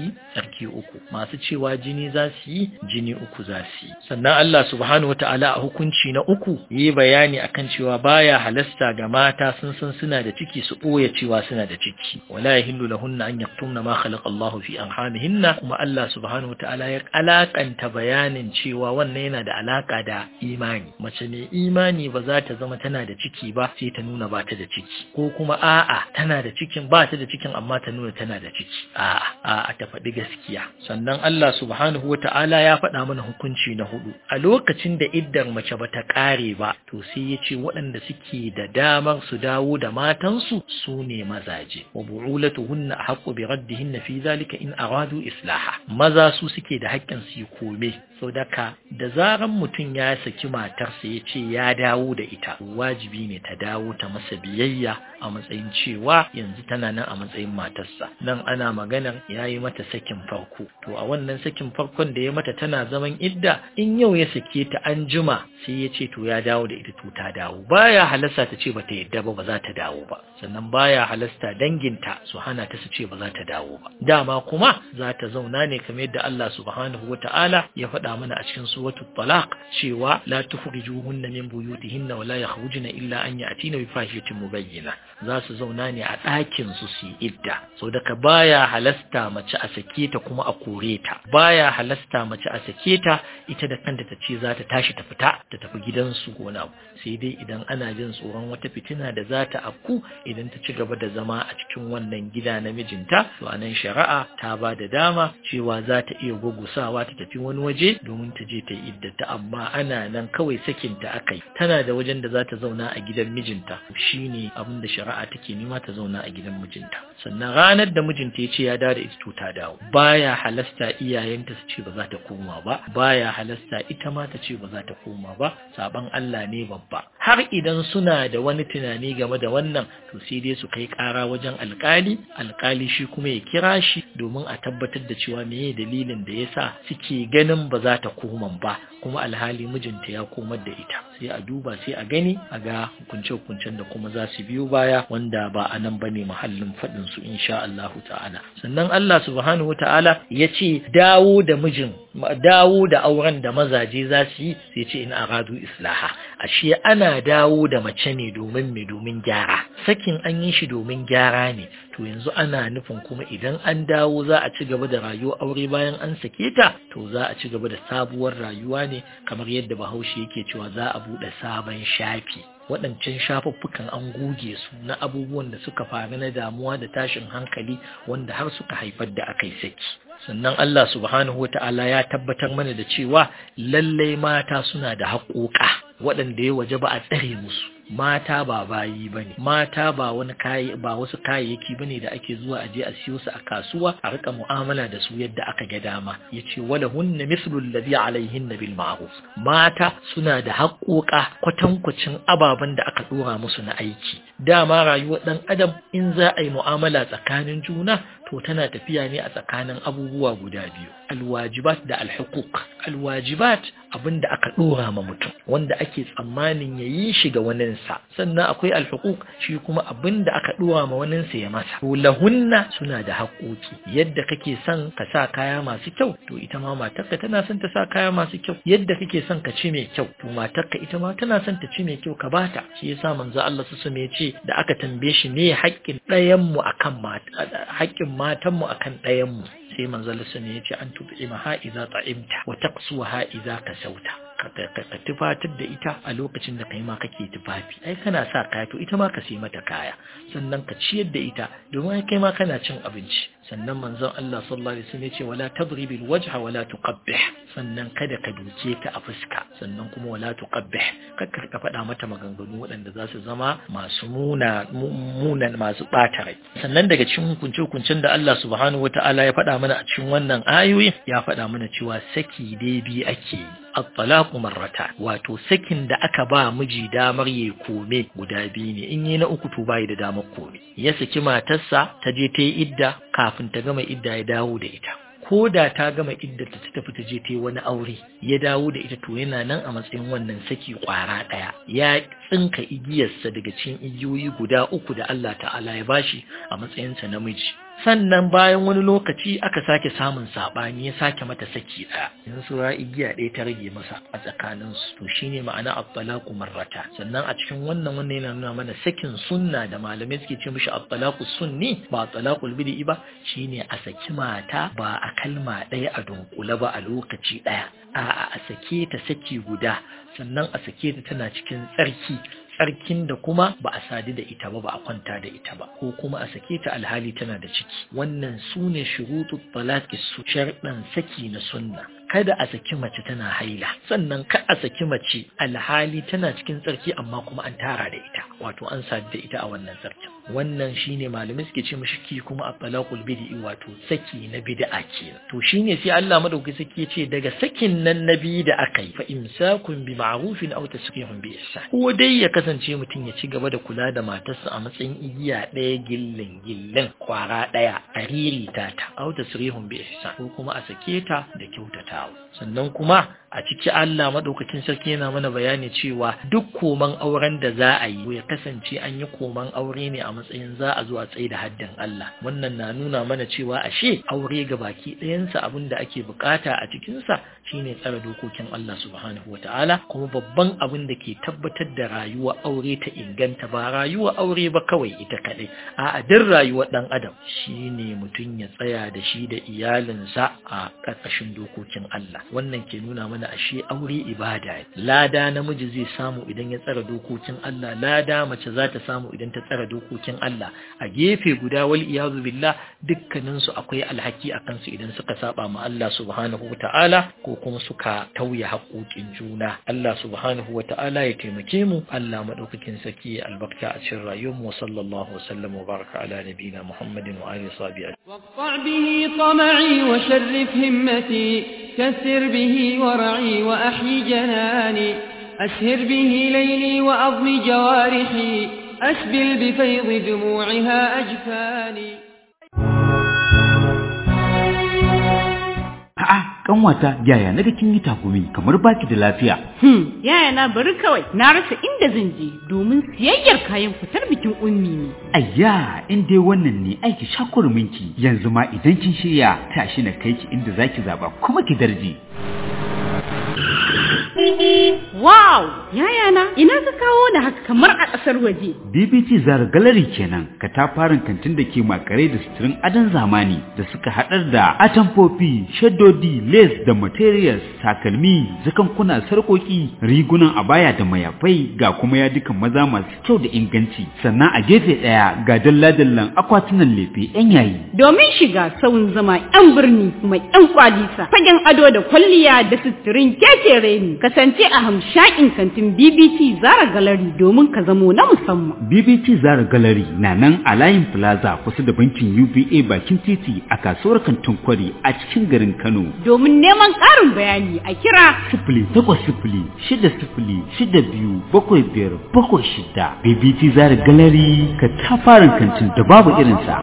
G: tsarki uku masu cewa jini za su yi jini uku za su yi sannan Allah subhanahu wataala a hukunci na uku yi bayani akan cewa baya halasta ga mata sun san suna da ciki su ɓoye cewa suna da ciki wala yahillu lahunna an yaktumna ma khalaqa Allahu fi arhamihinna kuma Allah subhanahu wataala ya alakanta bayanin cewa wannan yana da alaka da imani mace mai imani ba za ta zama tana da ciki ba sai ta nuna ba ta da ciki ko kuma a'a tana da cikin ba ta da cikin amma ta nuna tana da ciki a'a a'a ta faɗi gaskiya sannan Allah subhanahu wataala ya faɗa mana hukunci na hudu a lokacin da iddar mace ba ta ƙare ba to sai ya ce waɗanda suke da damar su dawo da matansu su ne mazaje wa bu'ulatuhunna ahqqu bi raddihinna fi zalika in aradu islaha maza su suke da haƙƙin su yi kome sau daka da zaran mutum ya saki matarsa ya ce ya dawo da ita wajibi ne ta dawo ta masa biyayya a matsayin cewa yanzu tana nan a matsayin matarsa nan ana maganar ya yi mata sakin farko to a wannan sakin farkon da ya mata tana zaman idda in yau ya sake ta an jima sai ya ce to ya dawo da ita to ta dawo baya halasta ta ce bata yadda ba ba za ta dawo ba sannan baya halasta danginta su hana ta su ce ba za ta dawo ba dama kuma za ta zauna ne kamar yadda Allah subhanahu wata'ala ya faɗa mana a cikin suratul talaq cewa la tukhrijuhunna min buyutihinna wa la yakhrujna illa an ya'tina bi fahishatin mubayyina za su zauna ne a ɗakin su su yi idda so daga baya halasta mace a sake ta kuma a kore ta baya halasta mace a sake ta ita da kanta ta ce za ta tashi ta fita ta tafi gidansu ko na sai dai idan ana jin tsoron wata fitina da za ta afku idan ta ci gaba da zama a cikin wannan gida na mijinta to anan shari'a ta ba da dama cewa za ta iya gugusawa ta tafi wani waje domin ta je ta yi iddata amma ana nan kawai sakinta akai tana da wajen da za ta zauna a gidan mijinta shine abin da shari'a take nema ta zauna a gidan mijinta sannan ranar da mijinta ya ce ya dawo da ita to ta dawo baya halasta iyayenta su ce ba za ta koma ba baya halasta ita ma ta ce ba za ta koma ba saban Allah ne babba har idan suna da wani tunani game da wannan to sai dai su kai kara wajen alkali alkali shi kuma ya kira shi domin a tabbatar da cewa meye dalilin da yasa suke ganin ba za ta koma ba kuma alhali mijinta ya komar da ita sai a duba sai a gani a ga hukunce-hukuncen da kuma za su biyo baya wanda ba a nan bane mahallin faɗin su insha Allah ta'ala sannan Allah subhanahu ta'ala ya ce dawo da mijin dawo da auren da mazaje za su yi sai ce in aradu islaha ashe ana dawo da mace ne domin me domin gyara sakin an yi shi domin gyara ne to yanzu ana nufin kuma idan an dawo za a ci gaba da rayuwar aure bayan an sake ta to za a ci gaba da sabuwar rayuwa ne kamar yadda bahaushe yake cewa za a buɗe sabon shafi waɗancan shafuffukan an goge su na abubuwan da suka faru na damuwa da tashin hankali wanda har suka haifar da aka yi saki sannan Allah subhanahu wata'ala ya tabbatar mana da cewa lallai mata suna da haƙoƙa waɗanda ya waje ba a tsare musu mata ba bayi bane mata ba wani kayi ba wasu kayayyaki bane da ake zuwa a je a siyo su a kasuwa a rika mu'amala da su yadda aka ga dama yace wala hunna mislu alladhi alaihinna bil ma'ruf mata suna da haƙoƙa kwatankwacin ababen da aka dora musu na aiki dama rayuwar dan adam in za a yi mu'amala tsakanin juna to tana tafiya ne a tsakanin abubuwa guda biyu alwajibat da alhuquq alwajibat abinda aka dora ma mutum wanda ake tsammanin ya yi shi ga waninsa sannan akwai alhuquq shi kuma abinda aka dora ma waninsa ya masa to lahunna suna da haƙoƙi yadda kake son ka sa kaya masu kyau to ita ma matarka tana son ta sa kaya masu kyau yadda kake son ka ci mai kyau to matarka ita ma tana son ta ci mai kyau ka bata shi yasa manzo Allah su ya ce da aka tambaye shi me haƙƙin ɗayan mu akan haƙƙin matanmu akan ɗayanmu sai manzal sun ya ce an tuɓi ha iza ta'imta wa taqsuwa ha iza kasauta ka tufatar da ita a lokacin da kai ma kake tufafi ai kana sa kaya to ita ma ka sai mata kaya sannan ka ciyar da ita domin kai ma kana cin abinci sannan manzon Allah sallallahu alaihi wasallam ya ce wala tadribil wajha wala tuqabbih sannan kada ka duke ta a fuska sannan kuma wala tuqabbih kakkar ka faɗa mata maganganu waɗanda za su zama masu muna munan masu ɓata rai sannan daga cikin hukunce hukuncen da Allah subhanahu wataala ya faɗa mana a cikin wannan ayoyi ya faɗa mana cewa saki dai bi ake yi at-talaqu marrata wato sakin da aka ba miji damar ya kome guda biyu ne in yi na uku to bai da damar kome ya saki matarsa ta je ta yi idda kafin ta gama idda ya dawo da ita ko da ta gama idda ta tafi ta je ta yi wani aure ya dawo da ita to yana nan a matsayin wannan saki kwara ɗaya ya tsinka igiyarsa daga cikin igiyoyi guda uku da Allah ta'ala ya bashi a matsayinsa namiji sannan bayan wani lokaci aka sake samun sabani ya sake mata saki ɗaya yanzu sura igiya ɗaya ta rage masa a tsakanin su to shine ma'ana at-talaqu marrata sannan a cikin wannan wannan yana nuna mana sakin sunna da malamai suke ce mishi at-talaqu sunni ba talaqul bid'i ba shine a saki mata ba a kalma ɗaya a dunkule ba a lokaci ɗaya a'a a sake ta saki guda sannan a sake ta tana cikin tsarki tsarkin da kuma ba a sadu da ita ba ba a kwanta da ita ba ko kuma a sake ta alhali tana da ciki wannan su ne shurutu talaqi su sharɗan saki na sunna kada a saki mace tana haila sannan ka a saki mace alhali tana cikin tsarki amma kuma an tara da ita wato an sadu da ita a wannan tsarkin wannan shine malamai suke ce mishi ki kuma a talaqul bid'i wato saki na bid'a kenan to shine sai Allah madauki saki ce daga sakin nan na biyu da aka yi fa imsakun bi ma'rufin aw tasrihun bi ihsan ko dai ya kasance mutum ya ci gaba da kula da matarsa a matsayin igiya ɗaya gillin gillin kwara ɗaya a ririta ta aw tasrihun bi ihsan ko kuma a sake ta da kyautatawa sannan kuma a ciki Allah madaukakin sarki yana mana bayani cewa duk koman auren da za a yi ya kasance an yi koman aure ne a matsayin za a zo a tsaye da haddin Allah wannan na nuna mana cewa ashe aure ga baki ɗayansa abin da ake bukata a cikinsa shine tsare dokokin Allah subhanahu wataala kuma babban abin da ke tabbatar da rayuwar aure ta inganta ba rayuwar aure ba kawai ita kaɗai a duk rayuwar ɗan adam shine mutum ya tsaya da shi da iyalinsa a ƙarƙashin dokokin Allah wannan ke nuna mana ashe aure ibada lada namiji zai samu idan ya tsara dokokin Allah lada mace za ta samu idan ta tsara dokokin Allah a gefe guda wal iyazu billah dukkanin su akwai alhaki a kansu idan suka saba ma Allah subhanahu wata'ala ko kuma suka tauye haƙoƙin juna Allah subhanahu wata'ala ya taimake mu Allah madaukakin saki albarka a cikin rayuwar mu sallallahu wasallam wa baraka ala nabiyina Muhammadin wa alihi sahbihi
A: واقطع به طمعي وشرف همتي كثر به ورعي وأحيي جناني أسهر به ليلي وأضم جوارحي أسبل بفيض دموعها أجفاني
C: A'a, kanwata yaya naga kin yi takumi kamar baki da lafiya.
D: Hmm, yaya na bari kawai na rasa inda zan je domin siyayyar kayan fitar bikin ummi ne.
C: Ayya, in dai wannan ne aiki shakurminki yanzu ma idan kin shirya tashi na kai ki inda zaki zaba kuma ki darje.
D: Wow! Yaya na, ina ka kawo da haka kamar a ƙasar waje.
C: BBT Zara Gallery kenan, katafaren kantin da ke makare da suturin adon zamani da suka haɗar da atamfofi, shaddodi, lace da materials, takalmi, zakankuna, sarƙoƙi, rigunan abaya da mayafai ga kuma yadukan maza masu kyau da inganci. Sannan a gefe ɗaya ga dalla-dallan akwatunan lefe 'yan yayi.
D: Domin shiga sauyin zama 'yan birni mai 'yan kwalisa, fagen ado da kwalliya da suturin kekere ne, kasance a hamshakin kantin BBT Zara Gallery domin ka zamo na musamman.
C: BBT Zara Gallery na nan a layin Plaza kusa da bankin UBA bakin titi a kasuwar kantin kwari a cikin garin Kano.
D: Domin neman ƙarin bayani a kira
C: Sifili takwas sifili shida sifili shida biyu bakwai biyar bakwai shida. BBT Zara Gallery ka tafarin kantin da babu irinsa.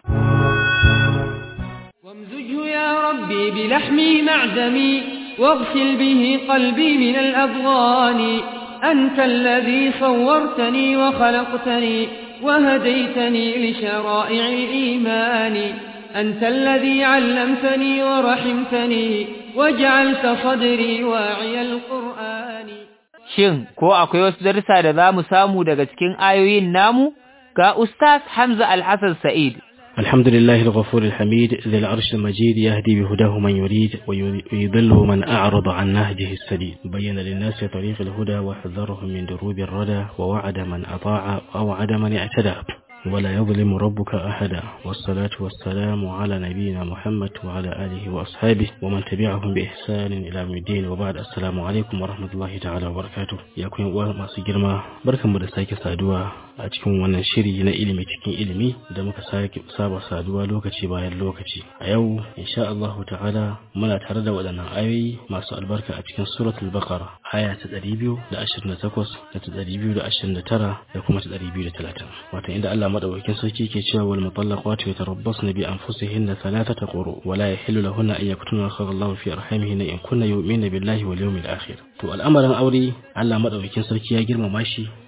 A: وامزجه يا ربي بلحمي معدمي واغسل به قلبي من الأضغان أنت الذي صورتني وخلقتني وهديتني لشرائع الإيمان أنت الذي علمتني ورحمتني وجعلت صدري واعي القرآن
B: Shin, ko akwai wasu darussa da za mu samu daga cikin ayoyin namu? Ga Ustaz Hamza Alhassan Sa'id,
H: الحمد لله الغفور الحميد ذي العرش المجيد يهدي بهداه من يريد ويضل من أعرض عن نهجه السديد بين للناس طريق الهدى وحذرهم من دروب الردى ووعد من أطاع ووعد من اعتدى ولا يظلم ربك أحدا والصلاة والسلام على نبينا محمد وعلى آله وأصحابه ومن تبعهم بإحسان إلى يوم الدين وبعد السلام عليكم ورحمة الله تعالى وبركاته يا كون uwa masu girma barkanmu da sake saduwa a cikin wannan shiri na ilimi cikin ilimi da muka sake saba saduwa lokaci bayan lokaci a yau insha Allah ta'ala muna tare da waɗannan ayoyi masu albarka a cikin suratul baqara aya ta 228 da ta 229 da kuma ta 230 wato inda Allah madaukakin sarki ke cewa wal mutallaqatu yatarabbasna bi anfusihinna thalathata quru wa la yahillu lahunna an yaktuna khayra Allah fi arhamihinna in kunna yu'minna billahi wal yawmil akhir to al'amarin aure Allah madaukakin sarki ya girmama shi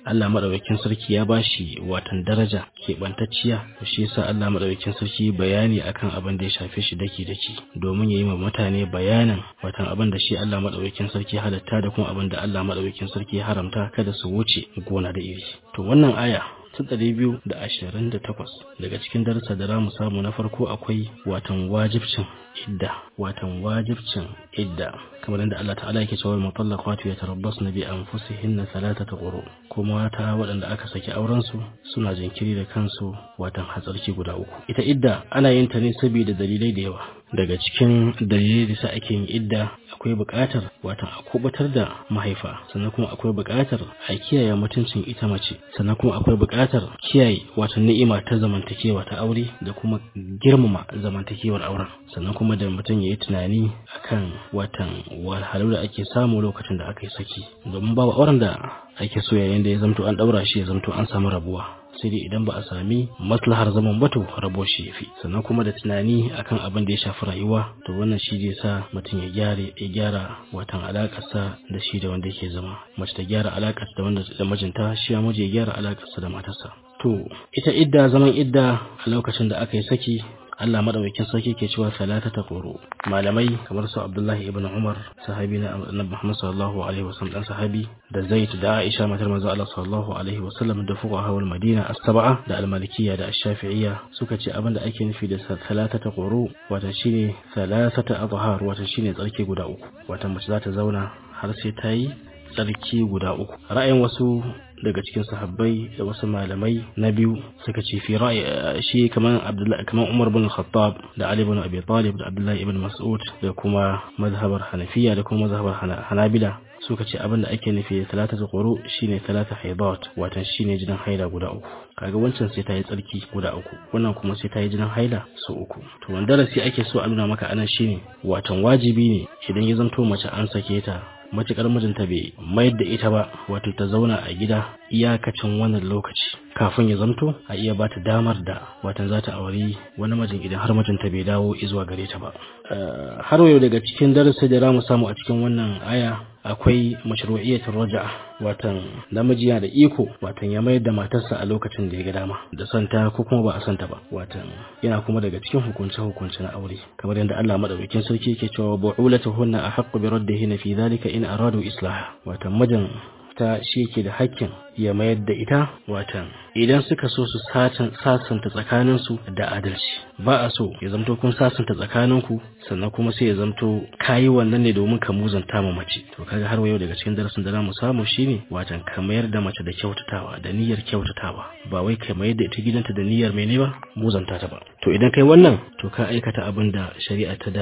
H: Allah madaukakin sarki ya bashi watan daraja keɓantacciya to shi yasa Allah madaukakin sarki bayani akan abin da ya shafe shi daki daki domin ya yi ma mutane bayanin watan abin da shi Allah madaukakin sarki ya halatta da kuma abin da Allah madaukakin sarki ya haramta kada su wuce gona da iri to wannan aya ta ɗari biyu da ashirin da takwas daga cikin darasa da za mu samu na farko akwai watan wajibcin idda watan wajibcin idda kamar yadda Allah ta'ala yake cewa mutallaqatu yatarabbasna bi anfusihinna thalathata quru kuma ta waɗanda aka saki auren su suna jinkiri da kansu watan hatsarki guda uku ita idda ana yin ta ne saboda dalilai da yawa daga cikin dalilai da sa ake yin idda akwai buƙatar watan a kubutar da mahaifa sannan kuma akwai buƙatar a kiyaye mutuncin ita mace sannan kuma akwai buƙatar kiyaye watan ni'ima ta zamantakewa ta aure da kuma girmama zamantakewar auren sannan kuma da mutum ya yi tunani akan watan wahalhalu da ake samu lokacin da aka yi saki domin babu auren da ake so yayin da ya zamto an ɗaura shi ya zamto an samu rabuwa sai dai idan ba a sami maslahar zaman bato rabo shi yafi sannan kuma da tunani akan abin da ya shafi rayuwa to wannan shi zai sa mutum ya gyara ya gyara watan alakarsa da shi da wanda yake zama mace ta gyara alakarsa da wanda da mijinta shi ya miji ya gyara alakarsa da matarsa to ita idda zaman idda a lokacin da aka yi saki Allah madaukakin sarki ke cewa salata ta quru malamai kamar su Abdullahi ibn Umar sahabi na Annabi Muhammad sallallahu alaihi wasallam dan sahabi da Zaid da Aisha matar manzo Allah sallallahu alaihi wasallam da fuqaha wal Madina as-sab'a da al-Malikiyya da ash-Shafi'iyya suka ce abinda ake nufi da salata ta quru wato shine salasata azhar wato shine tsarki guda uku wato mace za ta zauna har sai ta yi tsarki guda uku ra'ayin wasu daga cikin sahabbai da wasu malamai na biyu suka ce fi ra'ayi shi kaman Abdullahi kaman Umar bin Khattab da Ali bin Abi Talib da Abdullahi ibn Mas'ud da kuma mazhabar Hanafiya da kuma mazhabar Hanabila suka ce abin da ake nufi da talata quru shine talata haidat watan shine jinin haila guda uku kaga wancan sai ta yi tsarki guda uku wannan kuma sai ta yi jinin haila su uku to wanda darasi ake so a nuna maka anan shine watan wajibi ne idan ya zanto mace an sake ta matuƙar mijinta bai mayar da ita ba wato ta zauna a gida iyakacin wannan lokaci kafin ya zamto a iya ba ta damar da watan za ta auri wani mijin idan har mijinta bai dawo izuwa gare ta ba har yau daga cikin darasi da za mu samu a cikin wannan aya akwai mashru'iyyatul raja'a watan namiji yana da iko watan ya mayar da matarsa a lokacin da ya ga dama da santa ko kuma ba a santa ba watan yana kuma daga cikin hukunce hukunce na aure kamar yadda Allah madaukakin sarki yake cewa bu'ulatuhunna ahaqqu bi raddihinna fi dhalika in aradu islaha watan mijin ta shi yake da hakkin ya mayar da ita watan idan suka so su sasanta tsakaninsu da adalci ba a so ya zamto kun sasanta tsakaninku sannan kuma sai ya zamto kayi wannan ne domin ka muzanta ma mace to kaga har yau daga cikin darasin da zamu samu shine watan ka mayar da mace da kyautatawa da niyyar kyautatawa ba wai ka mayar da ita gidanta da niyyar mene ba muzanta ta ba to idan kai wannan to ka aikata abin da shari'a ta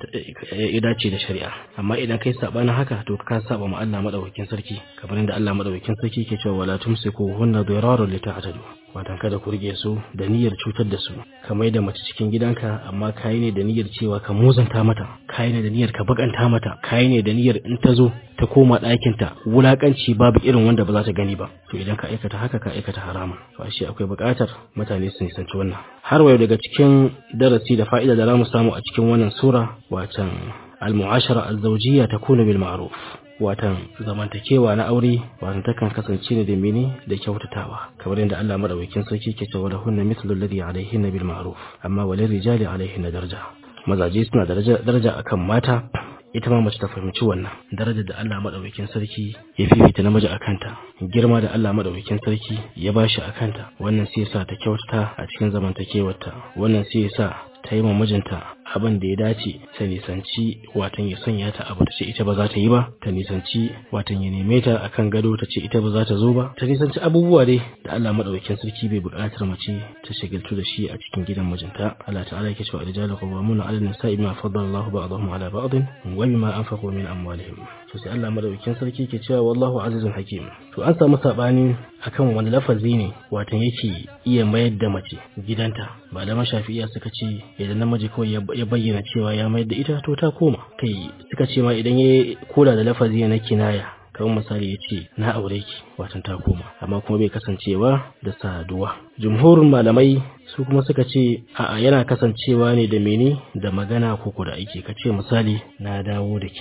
H: ya dace da shari'a amma idan kai sabanin haka to ka saba ma Allah madaukakin sarki kamar yadda Allah madaukakin sarki ke cewa wala tumsiku hunna dirarun lita'tadu watan kada ku rige su da niyyar cutar da su ka mai da mace cikin gidanka amma kayi ne da niyyar cewa ka muzanta mata kayi ne da niyyar ka bakanta mata kayi ne da niyyar in ta zo ta koma ɗakinta wulakanci babu irin wanda ba za ta gani ba to idan ka aikata haka ka aikata haramun to ashe akwai buƙatar mutane su nisanci wannan har wayo daga cikin darasi da fa'ida da za mu samu a cikin wannan sura watan al-mu'ashara az-zawjiyya takunu bil ma'ruf watan zamantakewa na aure watan takan kasance ne da mene da kyautatawa kamar yadda Allah madaukakin sarki ke cewa da hunna mithlu alladhi alayhinna bil ma'ruf amma walil rijali alayhinna daraja mazaje suna daraja daraja akan mata ita ma mace ta fahimci wannan darajar da Allah madaukakin sarki ya fifita namiji a kanta girma da Allah madaukakin sarki ya bashi a kanta wannan sai yasa ta kyautata a cikin zamantakewarta wannan sai yasa ta yi ma mijinta abin da ya dace ta nisanci watan ya sanya ta abu ta ce ita ba za ta yi ba ta nisanci watan ya neme ta akan gado ta ce ita ba za ta zo ba ta nisanci abubuwa dai da Allah madaukakin sarki bai buƙatar mace ta shagaltu da shi a cikin gidan mijinta Allah ta'ala yake cewa rijalu qawwamuna 'ala an-nisa'i bima faddala Allahu ba'dahum 'ala ba'din wa bima anfaqu min amwalihim to sai Allah madaukakin sarki ke cewa wallahu azizun hakim to an samu sabani akan wani lafazi ne watan yake iya mayar da mace gidanta malaman shafi'iya suka ce idan namiji kawai ya bayyana cewa ya mayar da ita to ta koma kai suka ce ma idan ya koda da lafazi na kinaya kamar misali ya ce na aure ki watan ta koma amma kuma bai kasancewa da saduwa jumhurin malamai su kuma suka ce a'a yana kasancewa ne da mene da magana ko da aiki ka ce misali na dawo da ke to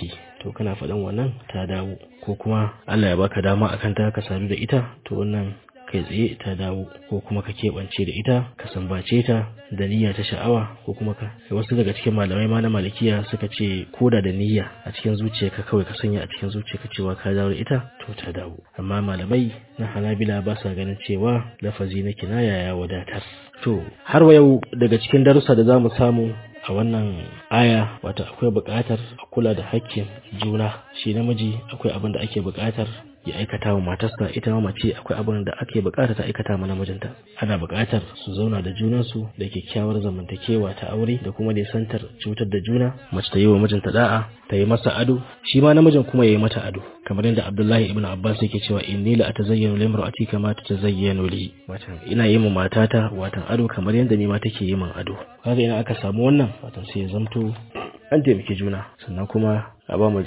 H: to kana faɗan wannan ta dawo ko kuma Allah ya baka dama akan ta ka sadu da ita to wannan kai tsaye ta dawo ko kuma ka keɓance da ita ka sambace ta da niyya ta sha'awa ko kuma ka wasu daga cikin malamai ma na malikiya suka ce koda da niyya a cikin zuciyarka kawai ka sanya a cikin zuciyarka cewa ka dawo da ita to ta dawo amma malamai na hanabila ba sa ganin cewa lafazi na kinaya ya wadatar to har wa yau daga cikin darussa da zamu samu a wannan aya wata akwai buƙatar a kula da hakkin juna shi namiji akwai abin da ake buƙatar ya aikata wa matarsa ita ma mace akwai abin da ake bukata ta aikata ma namijinta ana bukatar su zauna da junansu da kyakkyawar zamantakewa ta aure da kuma nisantar cutar da juna mace ta yi wa mijinta da'a ta yi masa ado shi ma namijin kuma ya yi mata ado kamar yadda Abdullahi ibn Abbas yake cewa inni la atazayyanu limra'ati kama tatazayyanu li watan ina yi ma matata watan ado kamar yadda ni ma take yi min ado kaga ina aka samu wannan watan sai ya zamto an taimaki juna sannan kuma a ba mu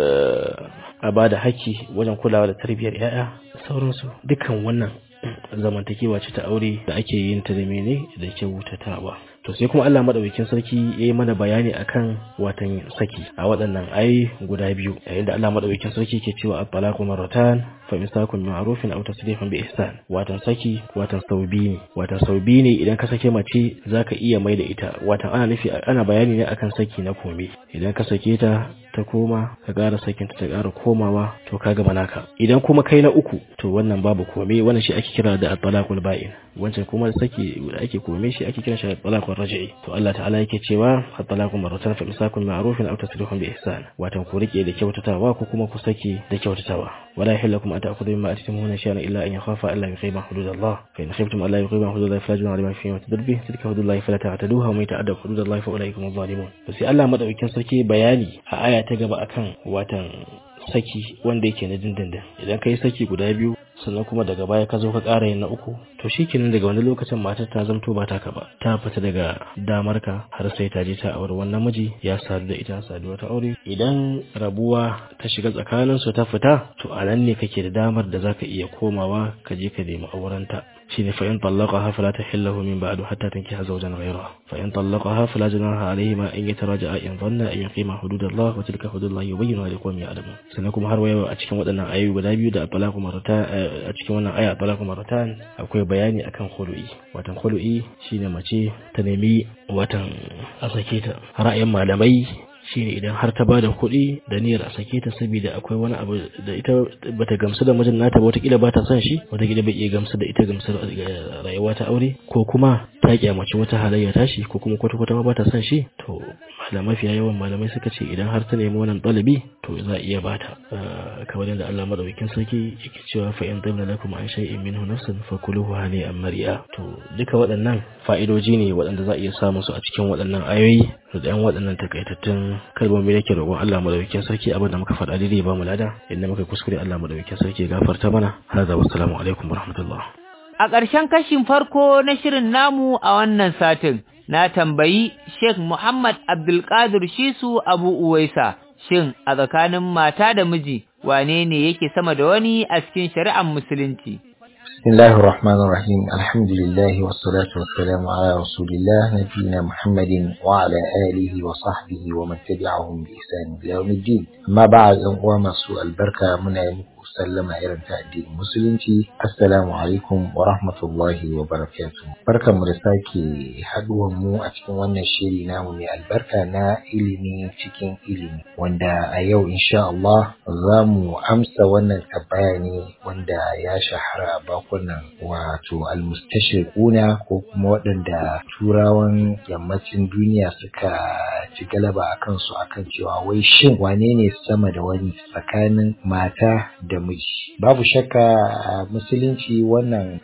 H: a ba da haƙƙi wajen kulawa da tarbiyyar 'ya'ya da sauransu dukkan wannan zamantakewa ce ta aure da ake yin ta da mene da kyautatawa to sai kuma Allah madaukakin sarki yayi mana bayani akan watan saki a waɗannan ayi guda biyu yayin da Allah madaukakin sarki ke cewa at-talaqu marratan fa imsakun bi ma'rufin aw tasrihun bi ihsan watan saki watan saubi ne watan saubi ne idan ka sake mace zaka iya mai da ita watan ana nufi ana bayani ne akan saki na kome idan ka sake ta ta koma ka ƙara sakinta ta ƙara komawa to ka gama naka idan kuma kai na uku to wannan babu kome wannan shi ake kira da at-talaqul ba'in wancan kuma saki da ake kome shi ake kira shi at-talaqul raj'i to Allah ta'ala yake cewa at-talaqu marratan fa imsakun ma'rufin aw tasrihun bi ihsan watan ku rike da kyautatawa ko kuma ku saki da kyautatawa wala yahillakum an ta'khudhu mimma atitumuhunna shay'an illa an yakhafa alla yuqima hududallah fa in khiftum alla yuqima hududallah fala junaha alayhim fima tadbir tilka hududallah fala ta'taduha wa man yata'adda hududallah fa ulaika hum zalimun to sai Allah madaukakin sarki bayani a aya ta gaba akan watan saki wanda yake na dindindin idan ka yi saki guda biyu sannan kuma daga baya ka zo ka ƙara yin na uku to shikenan daga wani lokacin matar ta zamto ba taka ba ta fita daga damar ka har sai ta je ta aure wannan miji ya sadu da ita saduwa ta aure idan rabuwa ta shiga tsakanin su ta fita to a nan ne kake da damar da zaka iya komawa ka je ka nemi aurenta shine fa in talaqaha fala tahillahu min ba'du hatta tankiha zawjan ghayraha fa in talaqaha fala junaha alayhima in yataraja'a in dhanna an yuqima hududallah wa tilka hududullah yubayyinu liqawmin ya'lamun sannan kuma har wayo a cikin waɗannan ayoyi guda biyu da talaqu marata a cikin wannan aya talaqu maratan akwai bayani akan khulu'i watan khulu'i shine mace ta nemi watan a sake ta ra'ayin malamai shine idan har ta bada kuɗi da niyyar a sake ta saboda akwai wani abu da ita bata gamsu da mijin nata ba wataƙila ba ta son shi wataƙila bai iya gamsu da ita gamsu da rayuwa ta aure ko kuma ta kyamaci wata halayya tashi ko kuma kwata kwata ma ba ta son shi to malamai mafiya yawan malamai suka ce idan har ta nemi wannan ɗalibi to za a iya bata kamar yadda Allah madaukakin sarki yake cewa fa in dalla lakum an shay'in minhu nafsan fakuluhu hani'an mari'a to duka waɗannan fa'idoji ne waɗanda za a iya samu su a cikin waɗannan ayoyi da ɗan waɗannan takaitattun kalmomi nake roƙon Allah madaukakin sarki abin da muka faɗa daidai ba mu lada inda muka kuskure Allah madaukakin sarki ya gafarta mana hada wassalamu alaikum warahmatullah
B: a ƙarshen kashin farko na shirin namu a wannan satin na tambayi Sheikh Muhammad Abdulkadir Shisu Abu Uwaisa shin a tsakanin mata da miji wane ne yake sama da wani a cikin shari'ar musulunci
I: بسم الله الرحمن الرحيم الحمد لله والصلاة والسلام على رسول الله نبينا محمد وعلى آله وصحبه ومن تبعهم بإحسان إلى يوم الدين ما بعد أن سوء البركة من sallama irin ta addinin musulunci assalamu alaikum wa rahmatullahi wa barakatuh barkanmu da sake haduwan mu a cikin wannan shiri namu mai albarka na ilimi cikin ilimi wanda a yau insha Allah za mu amsa wannan tambaya ne wanda ya shahara a bakunan wato almustashriquna ko kuma waɗanda turawan yammacin duniya suka ci galaba a kansu akan cewa wai shin wane ne sama da wani tsakanin mata da miji babu shakka a musulunci wannan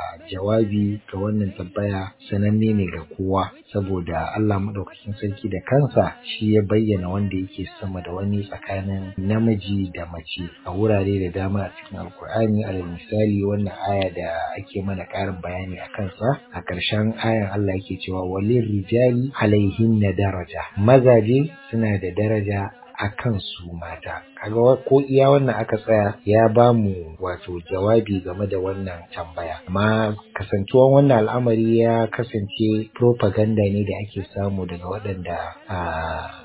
I: jawabi ga wannan tambaya sananne ne ga kowa saboda Allah maɗaukakin sarki da kansa shi ya bayyana wanda yake sama da wani tsakanin namiji da mace a wurare da dama a cikin alkur'ani alal misali wannan aya da ake mana ƙarin bayani a kansa a ƙarshen ayan Allah yake cewa walin rijali alaihin na daraja mazaje suna da daraja a kan su mata kaga ko iya wannan aka tsaya ya ba mu wato jawabi game da wannan tambaya amma kasantuwan wannan al'amari ya kasance propaganda ne da ake samu daga waɗanda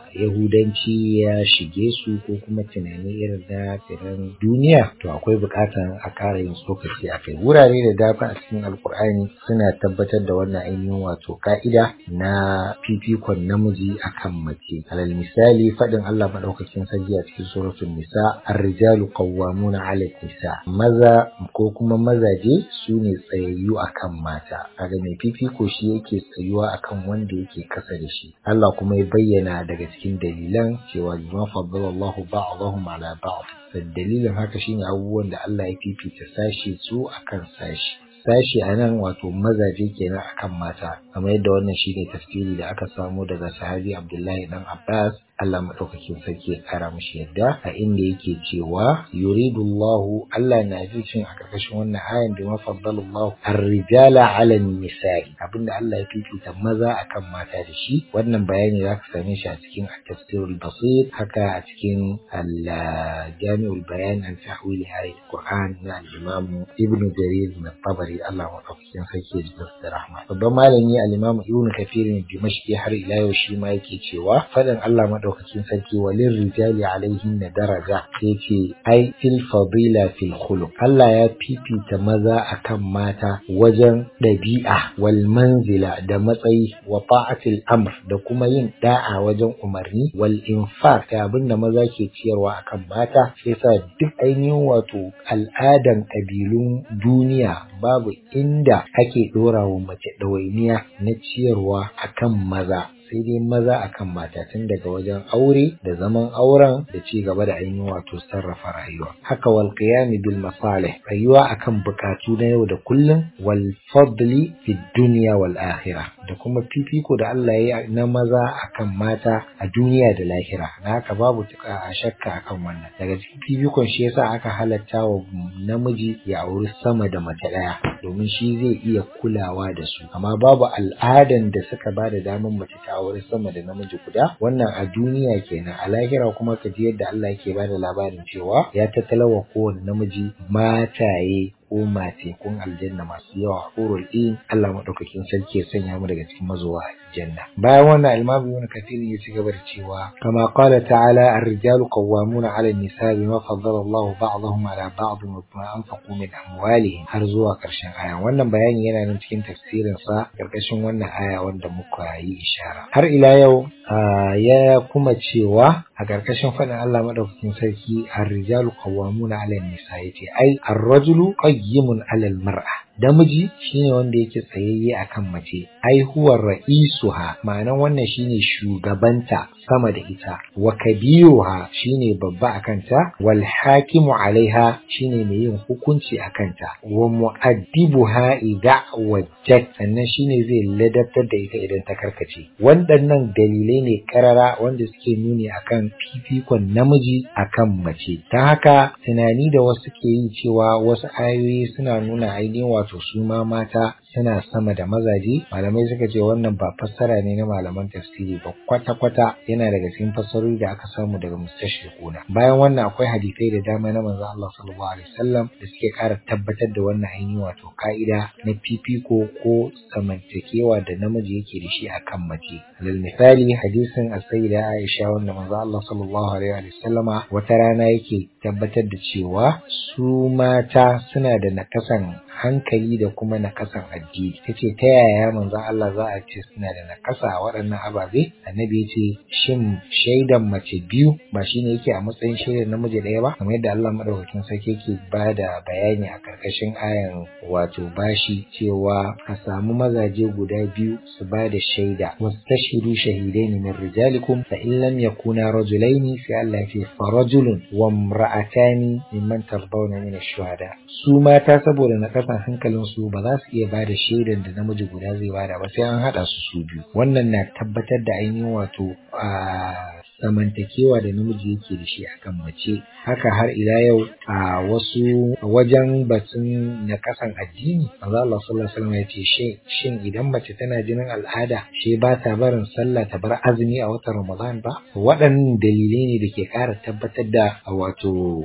I: yahudanci ya shige su ko kuma tunani irin na tsiran duniya to akwai bukatan a kara yin tsokaci a kai wurare da dama a cikin alkur'ani suna tabbatar da wannan ainihin wato ka'ida na fifikon namiji akan mace alal misali faɗin Allah madaukakin sarki a cikin suratul nisa ar-rijalu qawwamuna 'ala nisa maza ko kuma mazaje su ne tsayayyu akan mata kaga mai fifiko shi yake tsayuwa akan wanda yake kasa da shi Allah kuma ya bayyana daga cikin dalilan cewa bima faddalallahu ba'dahum 'ala ba'd dalilin haka shine abubuwan da Allah ya fifita sashi su akan sashi sashi a nan wato mazaje kenan akan mata kamar yadda wannan shine tafsiri da aka samu daga sahabi Abdullahi dan Abbas Allah madaukakin sarki ya kara mishi yadda a inda yake cewa yuridullahu Allah na cin a karkashin wannan ayan da mafaddalallahu ar-rijala 'ala an-nisa'i abinda Allah ya fifita maza akan mata da shi wannan bayani zaka same shi a cikin at-tafsirul basir haka a cikin al-jami'ul bayan an tahwil ayat Qur'an na al-Imam Ibn Jarir min Tabari Allah madaukakin sarki ya ji da rahma babban malami al-Imam Ibn Kathir ne Dimashqi har ila yau shi ma yake cewa fadan Allah madaukakin sarki walin rijali alaihin na daraja sai ce ai fil fadila fil khuluq Allah ya fifita maza akan mata wajen ɗabi'a wal manzila da matsayi wa ta'atil amr da kuma yin da'a wajen umarni wal infaq da abin da maza ke ciyarwa akan mata sai sa duk ainihin wato al'adan ƙabilun duniya babu inda ake ɗora wa mace ɗawainiya na ciyarwa akan maza sai dai maza akan mata tun daga wajen aure da zaman auren da ci gaba da ainihin wato sarrafa rayuwa haka wal qiyami bil masalih rayuwa akan bukatu na yau da kullum wal fadli fi dunya wal akhirah da kuma fifiko da Allah ya yi na maza akan mata a duniya da lahira na haka babu a shakka akan wannan daga cikin fifikon shi yasa aka halatta wa namiji ya auri sama da mace ɗaya domin shi zai iya kulawa da su amma babu al'adan da suka ba da damar mace ta aure sama da namiji guda wannan a duniya kenan a lahira kuma ka ji yadda Allah yake bada labarin cewa ya tattalawa kowane namiji mataye ko mace kun aljanna masu yawa hurul in Allah madaukakin sarki ya sanya mu daga cikin mazuwa aljanna bayan wannan imam ibn kathir ya ci gaba da cewa kama qala ta'ala ar-rijalu qawwamuna 'ala an-nisaa bima faddala Allah ba'dahum 'ala ba'd wa bima anfaqu min amwalihim har zuwa karshen aya wannan bayani yana nan cikin tafsirin sa karkashin wannan aya wanda muka yi ishara har ila yau ya kuma cewa a ƙarƙashin faɗin Allah madaukakin sarki ar-rijalu qawwamuna 'ala an-nisa yace ai ar-rajulu qayyimun 'ala al-mar'a namiji shine wanda yake tsayayye akan mace ai huwa ra'isuha ma'anan wannan shine shugabanta sama da ita wa kabiruha shine babba akan ta wal hakimu alaiha shine mai yin hukunci akan ta wa mu'addibuha idza wajjat sannan shine zai ladabtar da ita idan ta karkace waɗannan dalilai ne karara wanda suke nuni akan fifikon namiji akan mace ta haka tunani da wasu ke yi cewa wasu ayoyi suna nuna ainihin wato su ma mata suna sama da mazaje malamai suka ce wannan ba fassara ne na malaman tafsiri ba kwata-kwata yana daga cikin fassarori da aka samu daga mustashriquna bayan wannan akwai hadisai da dama na manzo Allah sallallahu alaihi wasallam da suke ƙara tabbatar da wannan ainihin wato ka'ida na fifiko ko samantakewa da namiji yake da shi akan mace alal misali hadisin as-sayyida Aisha wanda manzo Allah sallallahu alaihi wasallama wata rana yake tabbatar da cewa su mata suna da nakasan hankali da kuma nakasan addini ta ce ta yaya manzon Allah za a ce suna da nakasa a waɗannan ababe annabi ya ce shin shaidan mace biyu ba shine yake a matsayin shaidan namiji ɗaya ba kamar yadda Allah madaukakin sarki yake ba da bayani a karkashin ayan wato bashi cewa a samu mazaje guda biyu su ba da shaida wastashiru shahidaini min rijalikum fa in lam yakuna rajulaini sai Allah ya ce fa rajulun wa imra'atani mimman tardawna min ash-shuhada su mata saboda nakasan hankalin su ba za su iya ba da shaidan da namiji guda zai bada ba sai an haɗa su su biyu wannan na tabbatar da ainihin wato a zamantakewa da namiji yake da shi akan mace haka har ila yau a wasu wajen batun na kasan addini manzo Allah sallallahu alaihi wasallam ya ce shin idan mace tana jinin al'ada she ba ta barin sallah ta bar azumi a watan Ramadan ba waɗannan dalilai ne da ke ƙara tabbatar da wato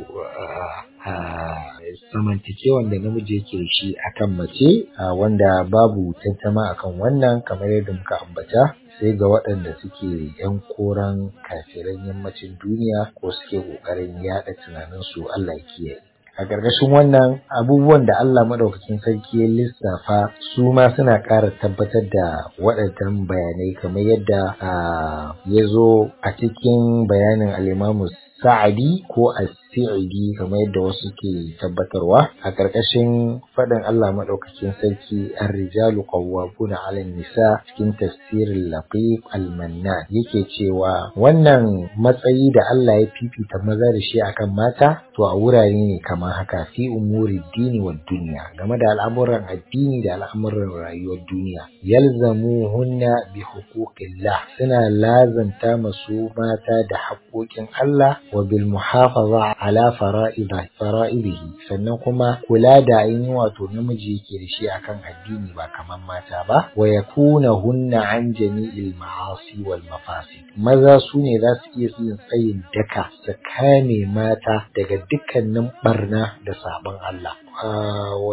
I: samantakewan da namiji yake da shi akan mace wanda babu tantama akan wannan kamar yadda muka ambata sai ga waɗanda suke yan koran kafiran yammacin duniya ko suke ƙoƙarin yaɗa tunaninsu Allah ya kiyaye a ƙarƙashin wannan abubuwan da Allah maɗaukakin sarki ya lissafa su ma suna ƙara tabbatar da waɗannan bayanai kamar yadda ya zo a cikin bayanin al'imamu sa'adi ko as-sa'idi kamar yadda wasu ke tabbatarwa a ƙarƙashin faɗin Allah maɗaukakin sarki ar-rijalu qawwamuna 'ala nisa cikin tafsirin laqiq al-mannan yake cewa wannan matsayi da Allah ya fifita maza da shi akan mata to a wurare ne kamar haka fi umuri dini wa duniya game da al'amuran addini da al'amuran rayuwar duniya yalzamu hunna bi huquqillah suna lazanta masu mata da haƙoƙin Allah wa bil muhafaza ala fara'idihi sannan kuma kula da ainihin wato namiji yake da shi akan addini ba kamar mata ba wa yakuna hunna an jami'il ma'asi wal mafasid maza su ne za su iya yin tsayin daka su kame mata daga dukkanin barna da sabon Allah wa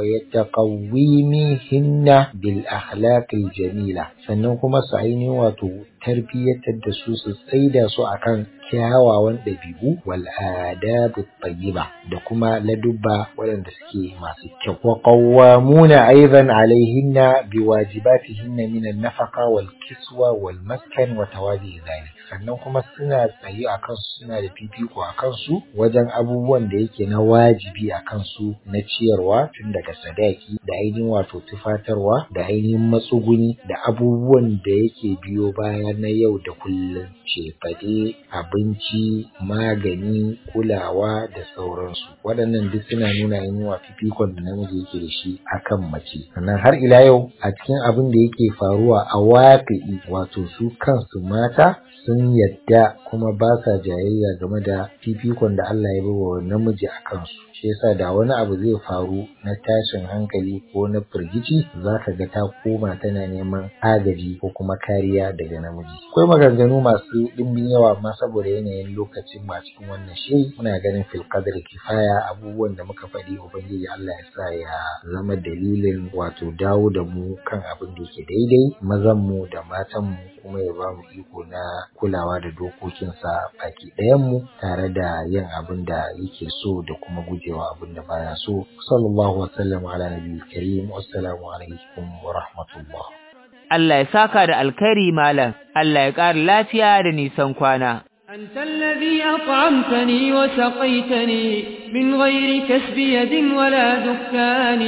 I: yataqawwimihinna bil akhlaqil jamila sannan kuma su ainihin wato tarbiyyatar da su su tsaida su akan kyawawan ɗabi'u wal adabu tayyiba da kuma ladubba waɗanda suke masu kyau wa qawwamuna aidan alaihinna biwajibatihinna min an-nafaqa wal kiswa wal maskan wa tawadi dhalik sannan kuma suna tsayi a kansu suna da fifiko a kansu wajen abubuwan da yake na wajibi a kansu na ciyarwa tun daga sadaki da ainihin wato tufatarwa da ainihin matsuguni da abubuwan da yake biyo baya na yau da kullum cefade abinci magani kulawa da sauransu waɗannan duk suna nuna ainihin wa fifikon da namiji yake da shi akan mace sannan har ila yau a cikin abin da yake faruwa a waƙi wato su kansu mata sun yadda kuma ba sa jayayya game da fifikon da Allah ya bawa namiji a kansu shi yasa da wani abu zai faru na tashin hankali ko na firgici za ka ga ta koma tana neman agaji ko kuma kariya daga namiji akwai maganganu masu ɗimbin yawa amma saboda yanayin lokacin ba cikin wannan shiri muna ganin fil qadr kifaya abubuwan da muka faɗi ubangiji Allah ya sa ya zama dalilin wato dawo da mu kan abin da yake daidai mazan mu da matan mu kuma ya ba mu iko na kulawa da dokokinsa baki ɗayanmu tare da yin abin da yake so da kuma gujewa abin da baya so sallallahu wasallam ala nabiyil karim assalamu alaikum wa rahmatullah
B: Allah ya saka da alkhairi malam Allah ya ƙara lafiya da nisan kwana
A: أنت الذي أطعمتني وسقيتني من غير كسب يد ولا دكان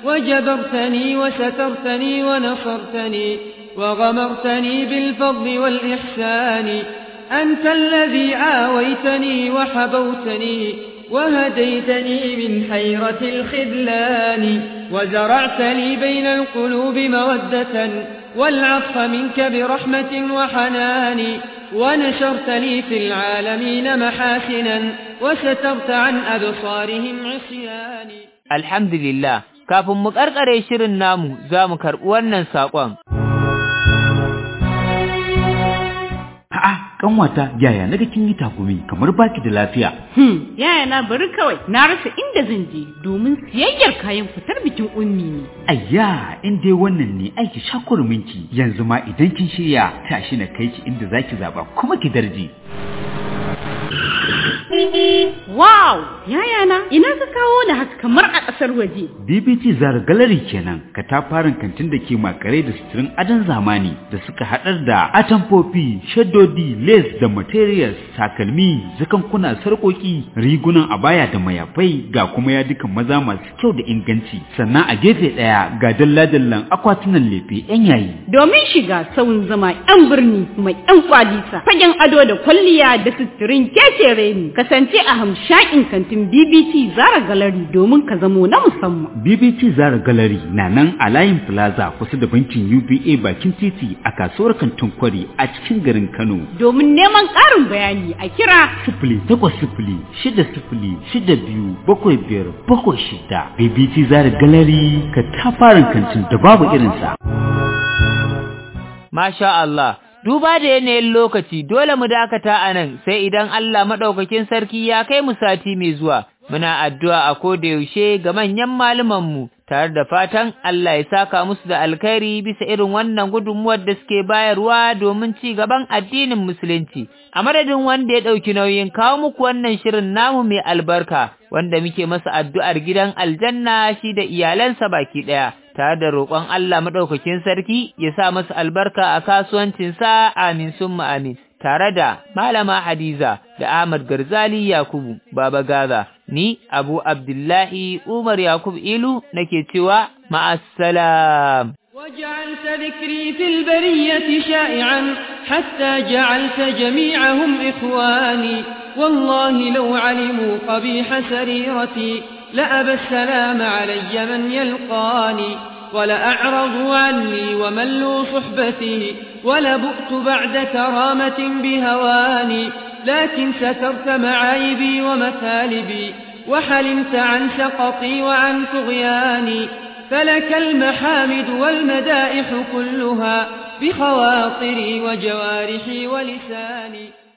A: وجبرتني وسترتني ونصرتني وغمرتني بالفضل والإحسان أنت الذي عاويتني وحبوتني وهديتني من حيرة الخذلان وزرعت لي بين القلوب مودة والعطف منك برحمة وحنان ونشرت لي في العالمين محاسنا وسترت عن أبصارهم عصياني
B: الحمد لله kafin mu karkare shirin namu za mu karɓi wannan saƙon.
C: A'a, kanwata yaya naga kin yi takumi kamar baki da lafiya.
D: Hmm, yaya na bari kawai na rasa inda zan je domin siyayyar kayan fitar bikin ummi ne.
C: Ayya, in dai wannan ne aiki shakurminki yanzu ma idan kin shirya tashi na kai ki inda zaki zaba kuma ki darje.
D: Wow! Yaya na, ina ka kawo da haka kamar a ƙasar waje.
C: BBT Zara Gallery kenan, katafaren kantin da ke makare da suturin adon zamani da suka haɗar da atamfofi, shaddodi, lace da materials, takalmi, zakankuna, sarƙoƙi, rigunan abaya da mayafai ga kuma yadukan maza masu kyau da inganci. Sannan a gefe ɗaya ga dalla-dallan akwatunan lefe 'yan yayi.
D: Domin shiga sauyin zama 'yan birni mai 'yan kwalisa, fagen ado da kwalliya da suturin kekere ne. kasance a hamshakin kantin BBC Zara Gallery domin ka zamo na musamman.
C: BBC Zara Gallery na nan a layin Plaza kusa da bankin UBA bakin titi a kasuwar kantin kwari a cikin garin Kano.
D: Domin neman ƙarin bayani a kira
C: sifili takwas sifili shida sifili shida biyu bakwai biyar bakwai shida. BBC Zara Gallery ka tafarin kantin da babu irinsa.
B: Masha Allah. Duba da yanayin lokaci dole mu dakata a nan sai idan Allah maɗaukakin sarki ya kai mu sati mai zuwa, muna addu'a a koda yaushe ga manyan mu tare da fatan Allah ya saka musu da alkhairi bisa irin wannan gudunmuwar da suke bayarwa domin ci gaban addinin musulunci a madadin wanda ya ɗauki nauyin kawo muku wannan shirin namu mai albarka wanda muke masa addu'ar gidan aljanna shi da iyalansa baki ɗaya tare da roƙon Allah maɗaukakin sarki ya sa masa albarka a kasuwancinsa amin summa amin tare da Malama Hadiza da Ahmad Garzali Yakubu Baba Gaza ni Abu Abdullahi Umar Yakub Ilu nake cewa ma'assalam
A: وجعلت ذكري في البرية شائعا حتى جعلت جميعهم إخواني والله لو علموا قبيح سريرتي لأبى السلام علي من يلقاني ولأعرضوا عني وملوا صحبتي ولبؤت بعد كرامة بهواني لكن سترت معايبي ومثالبي وحلمت عن سقطي وعن طغياني فلك المحامد والمدائح كلها بخواطري وجوارحي ولساني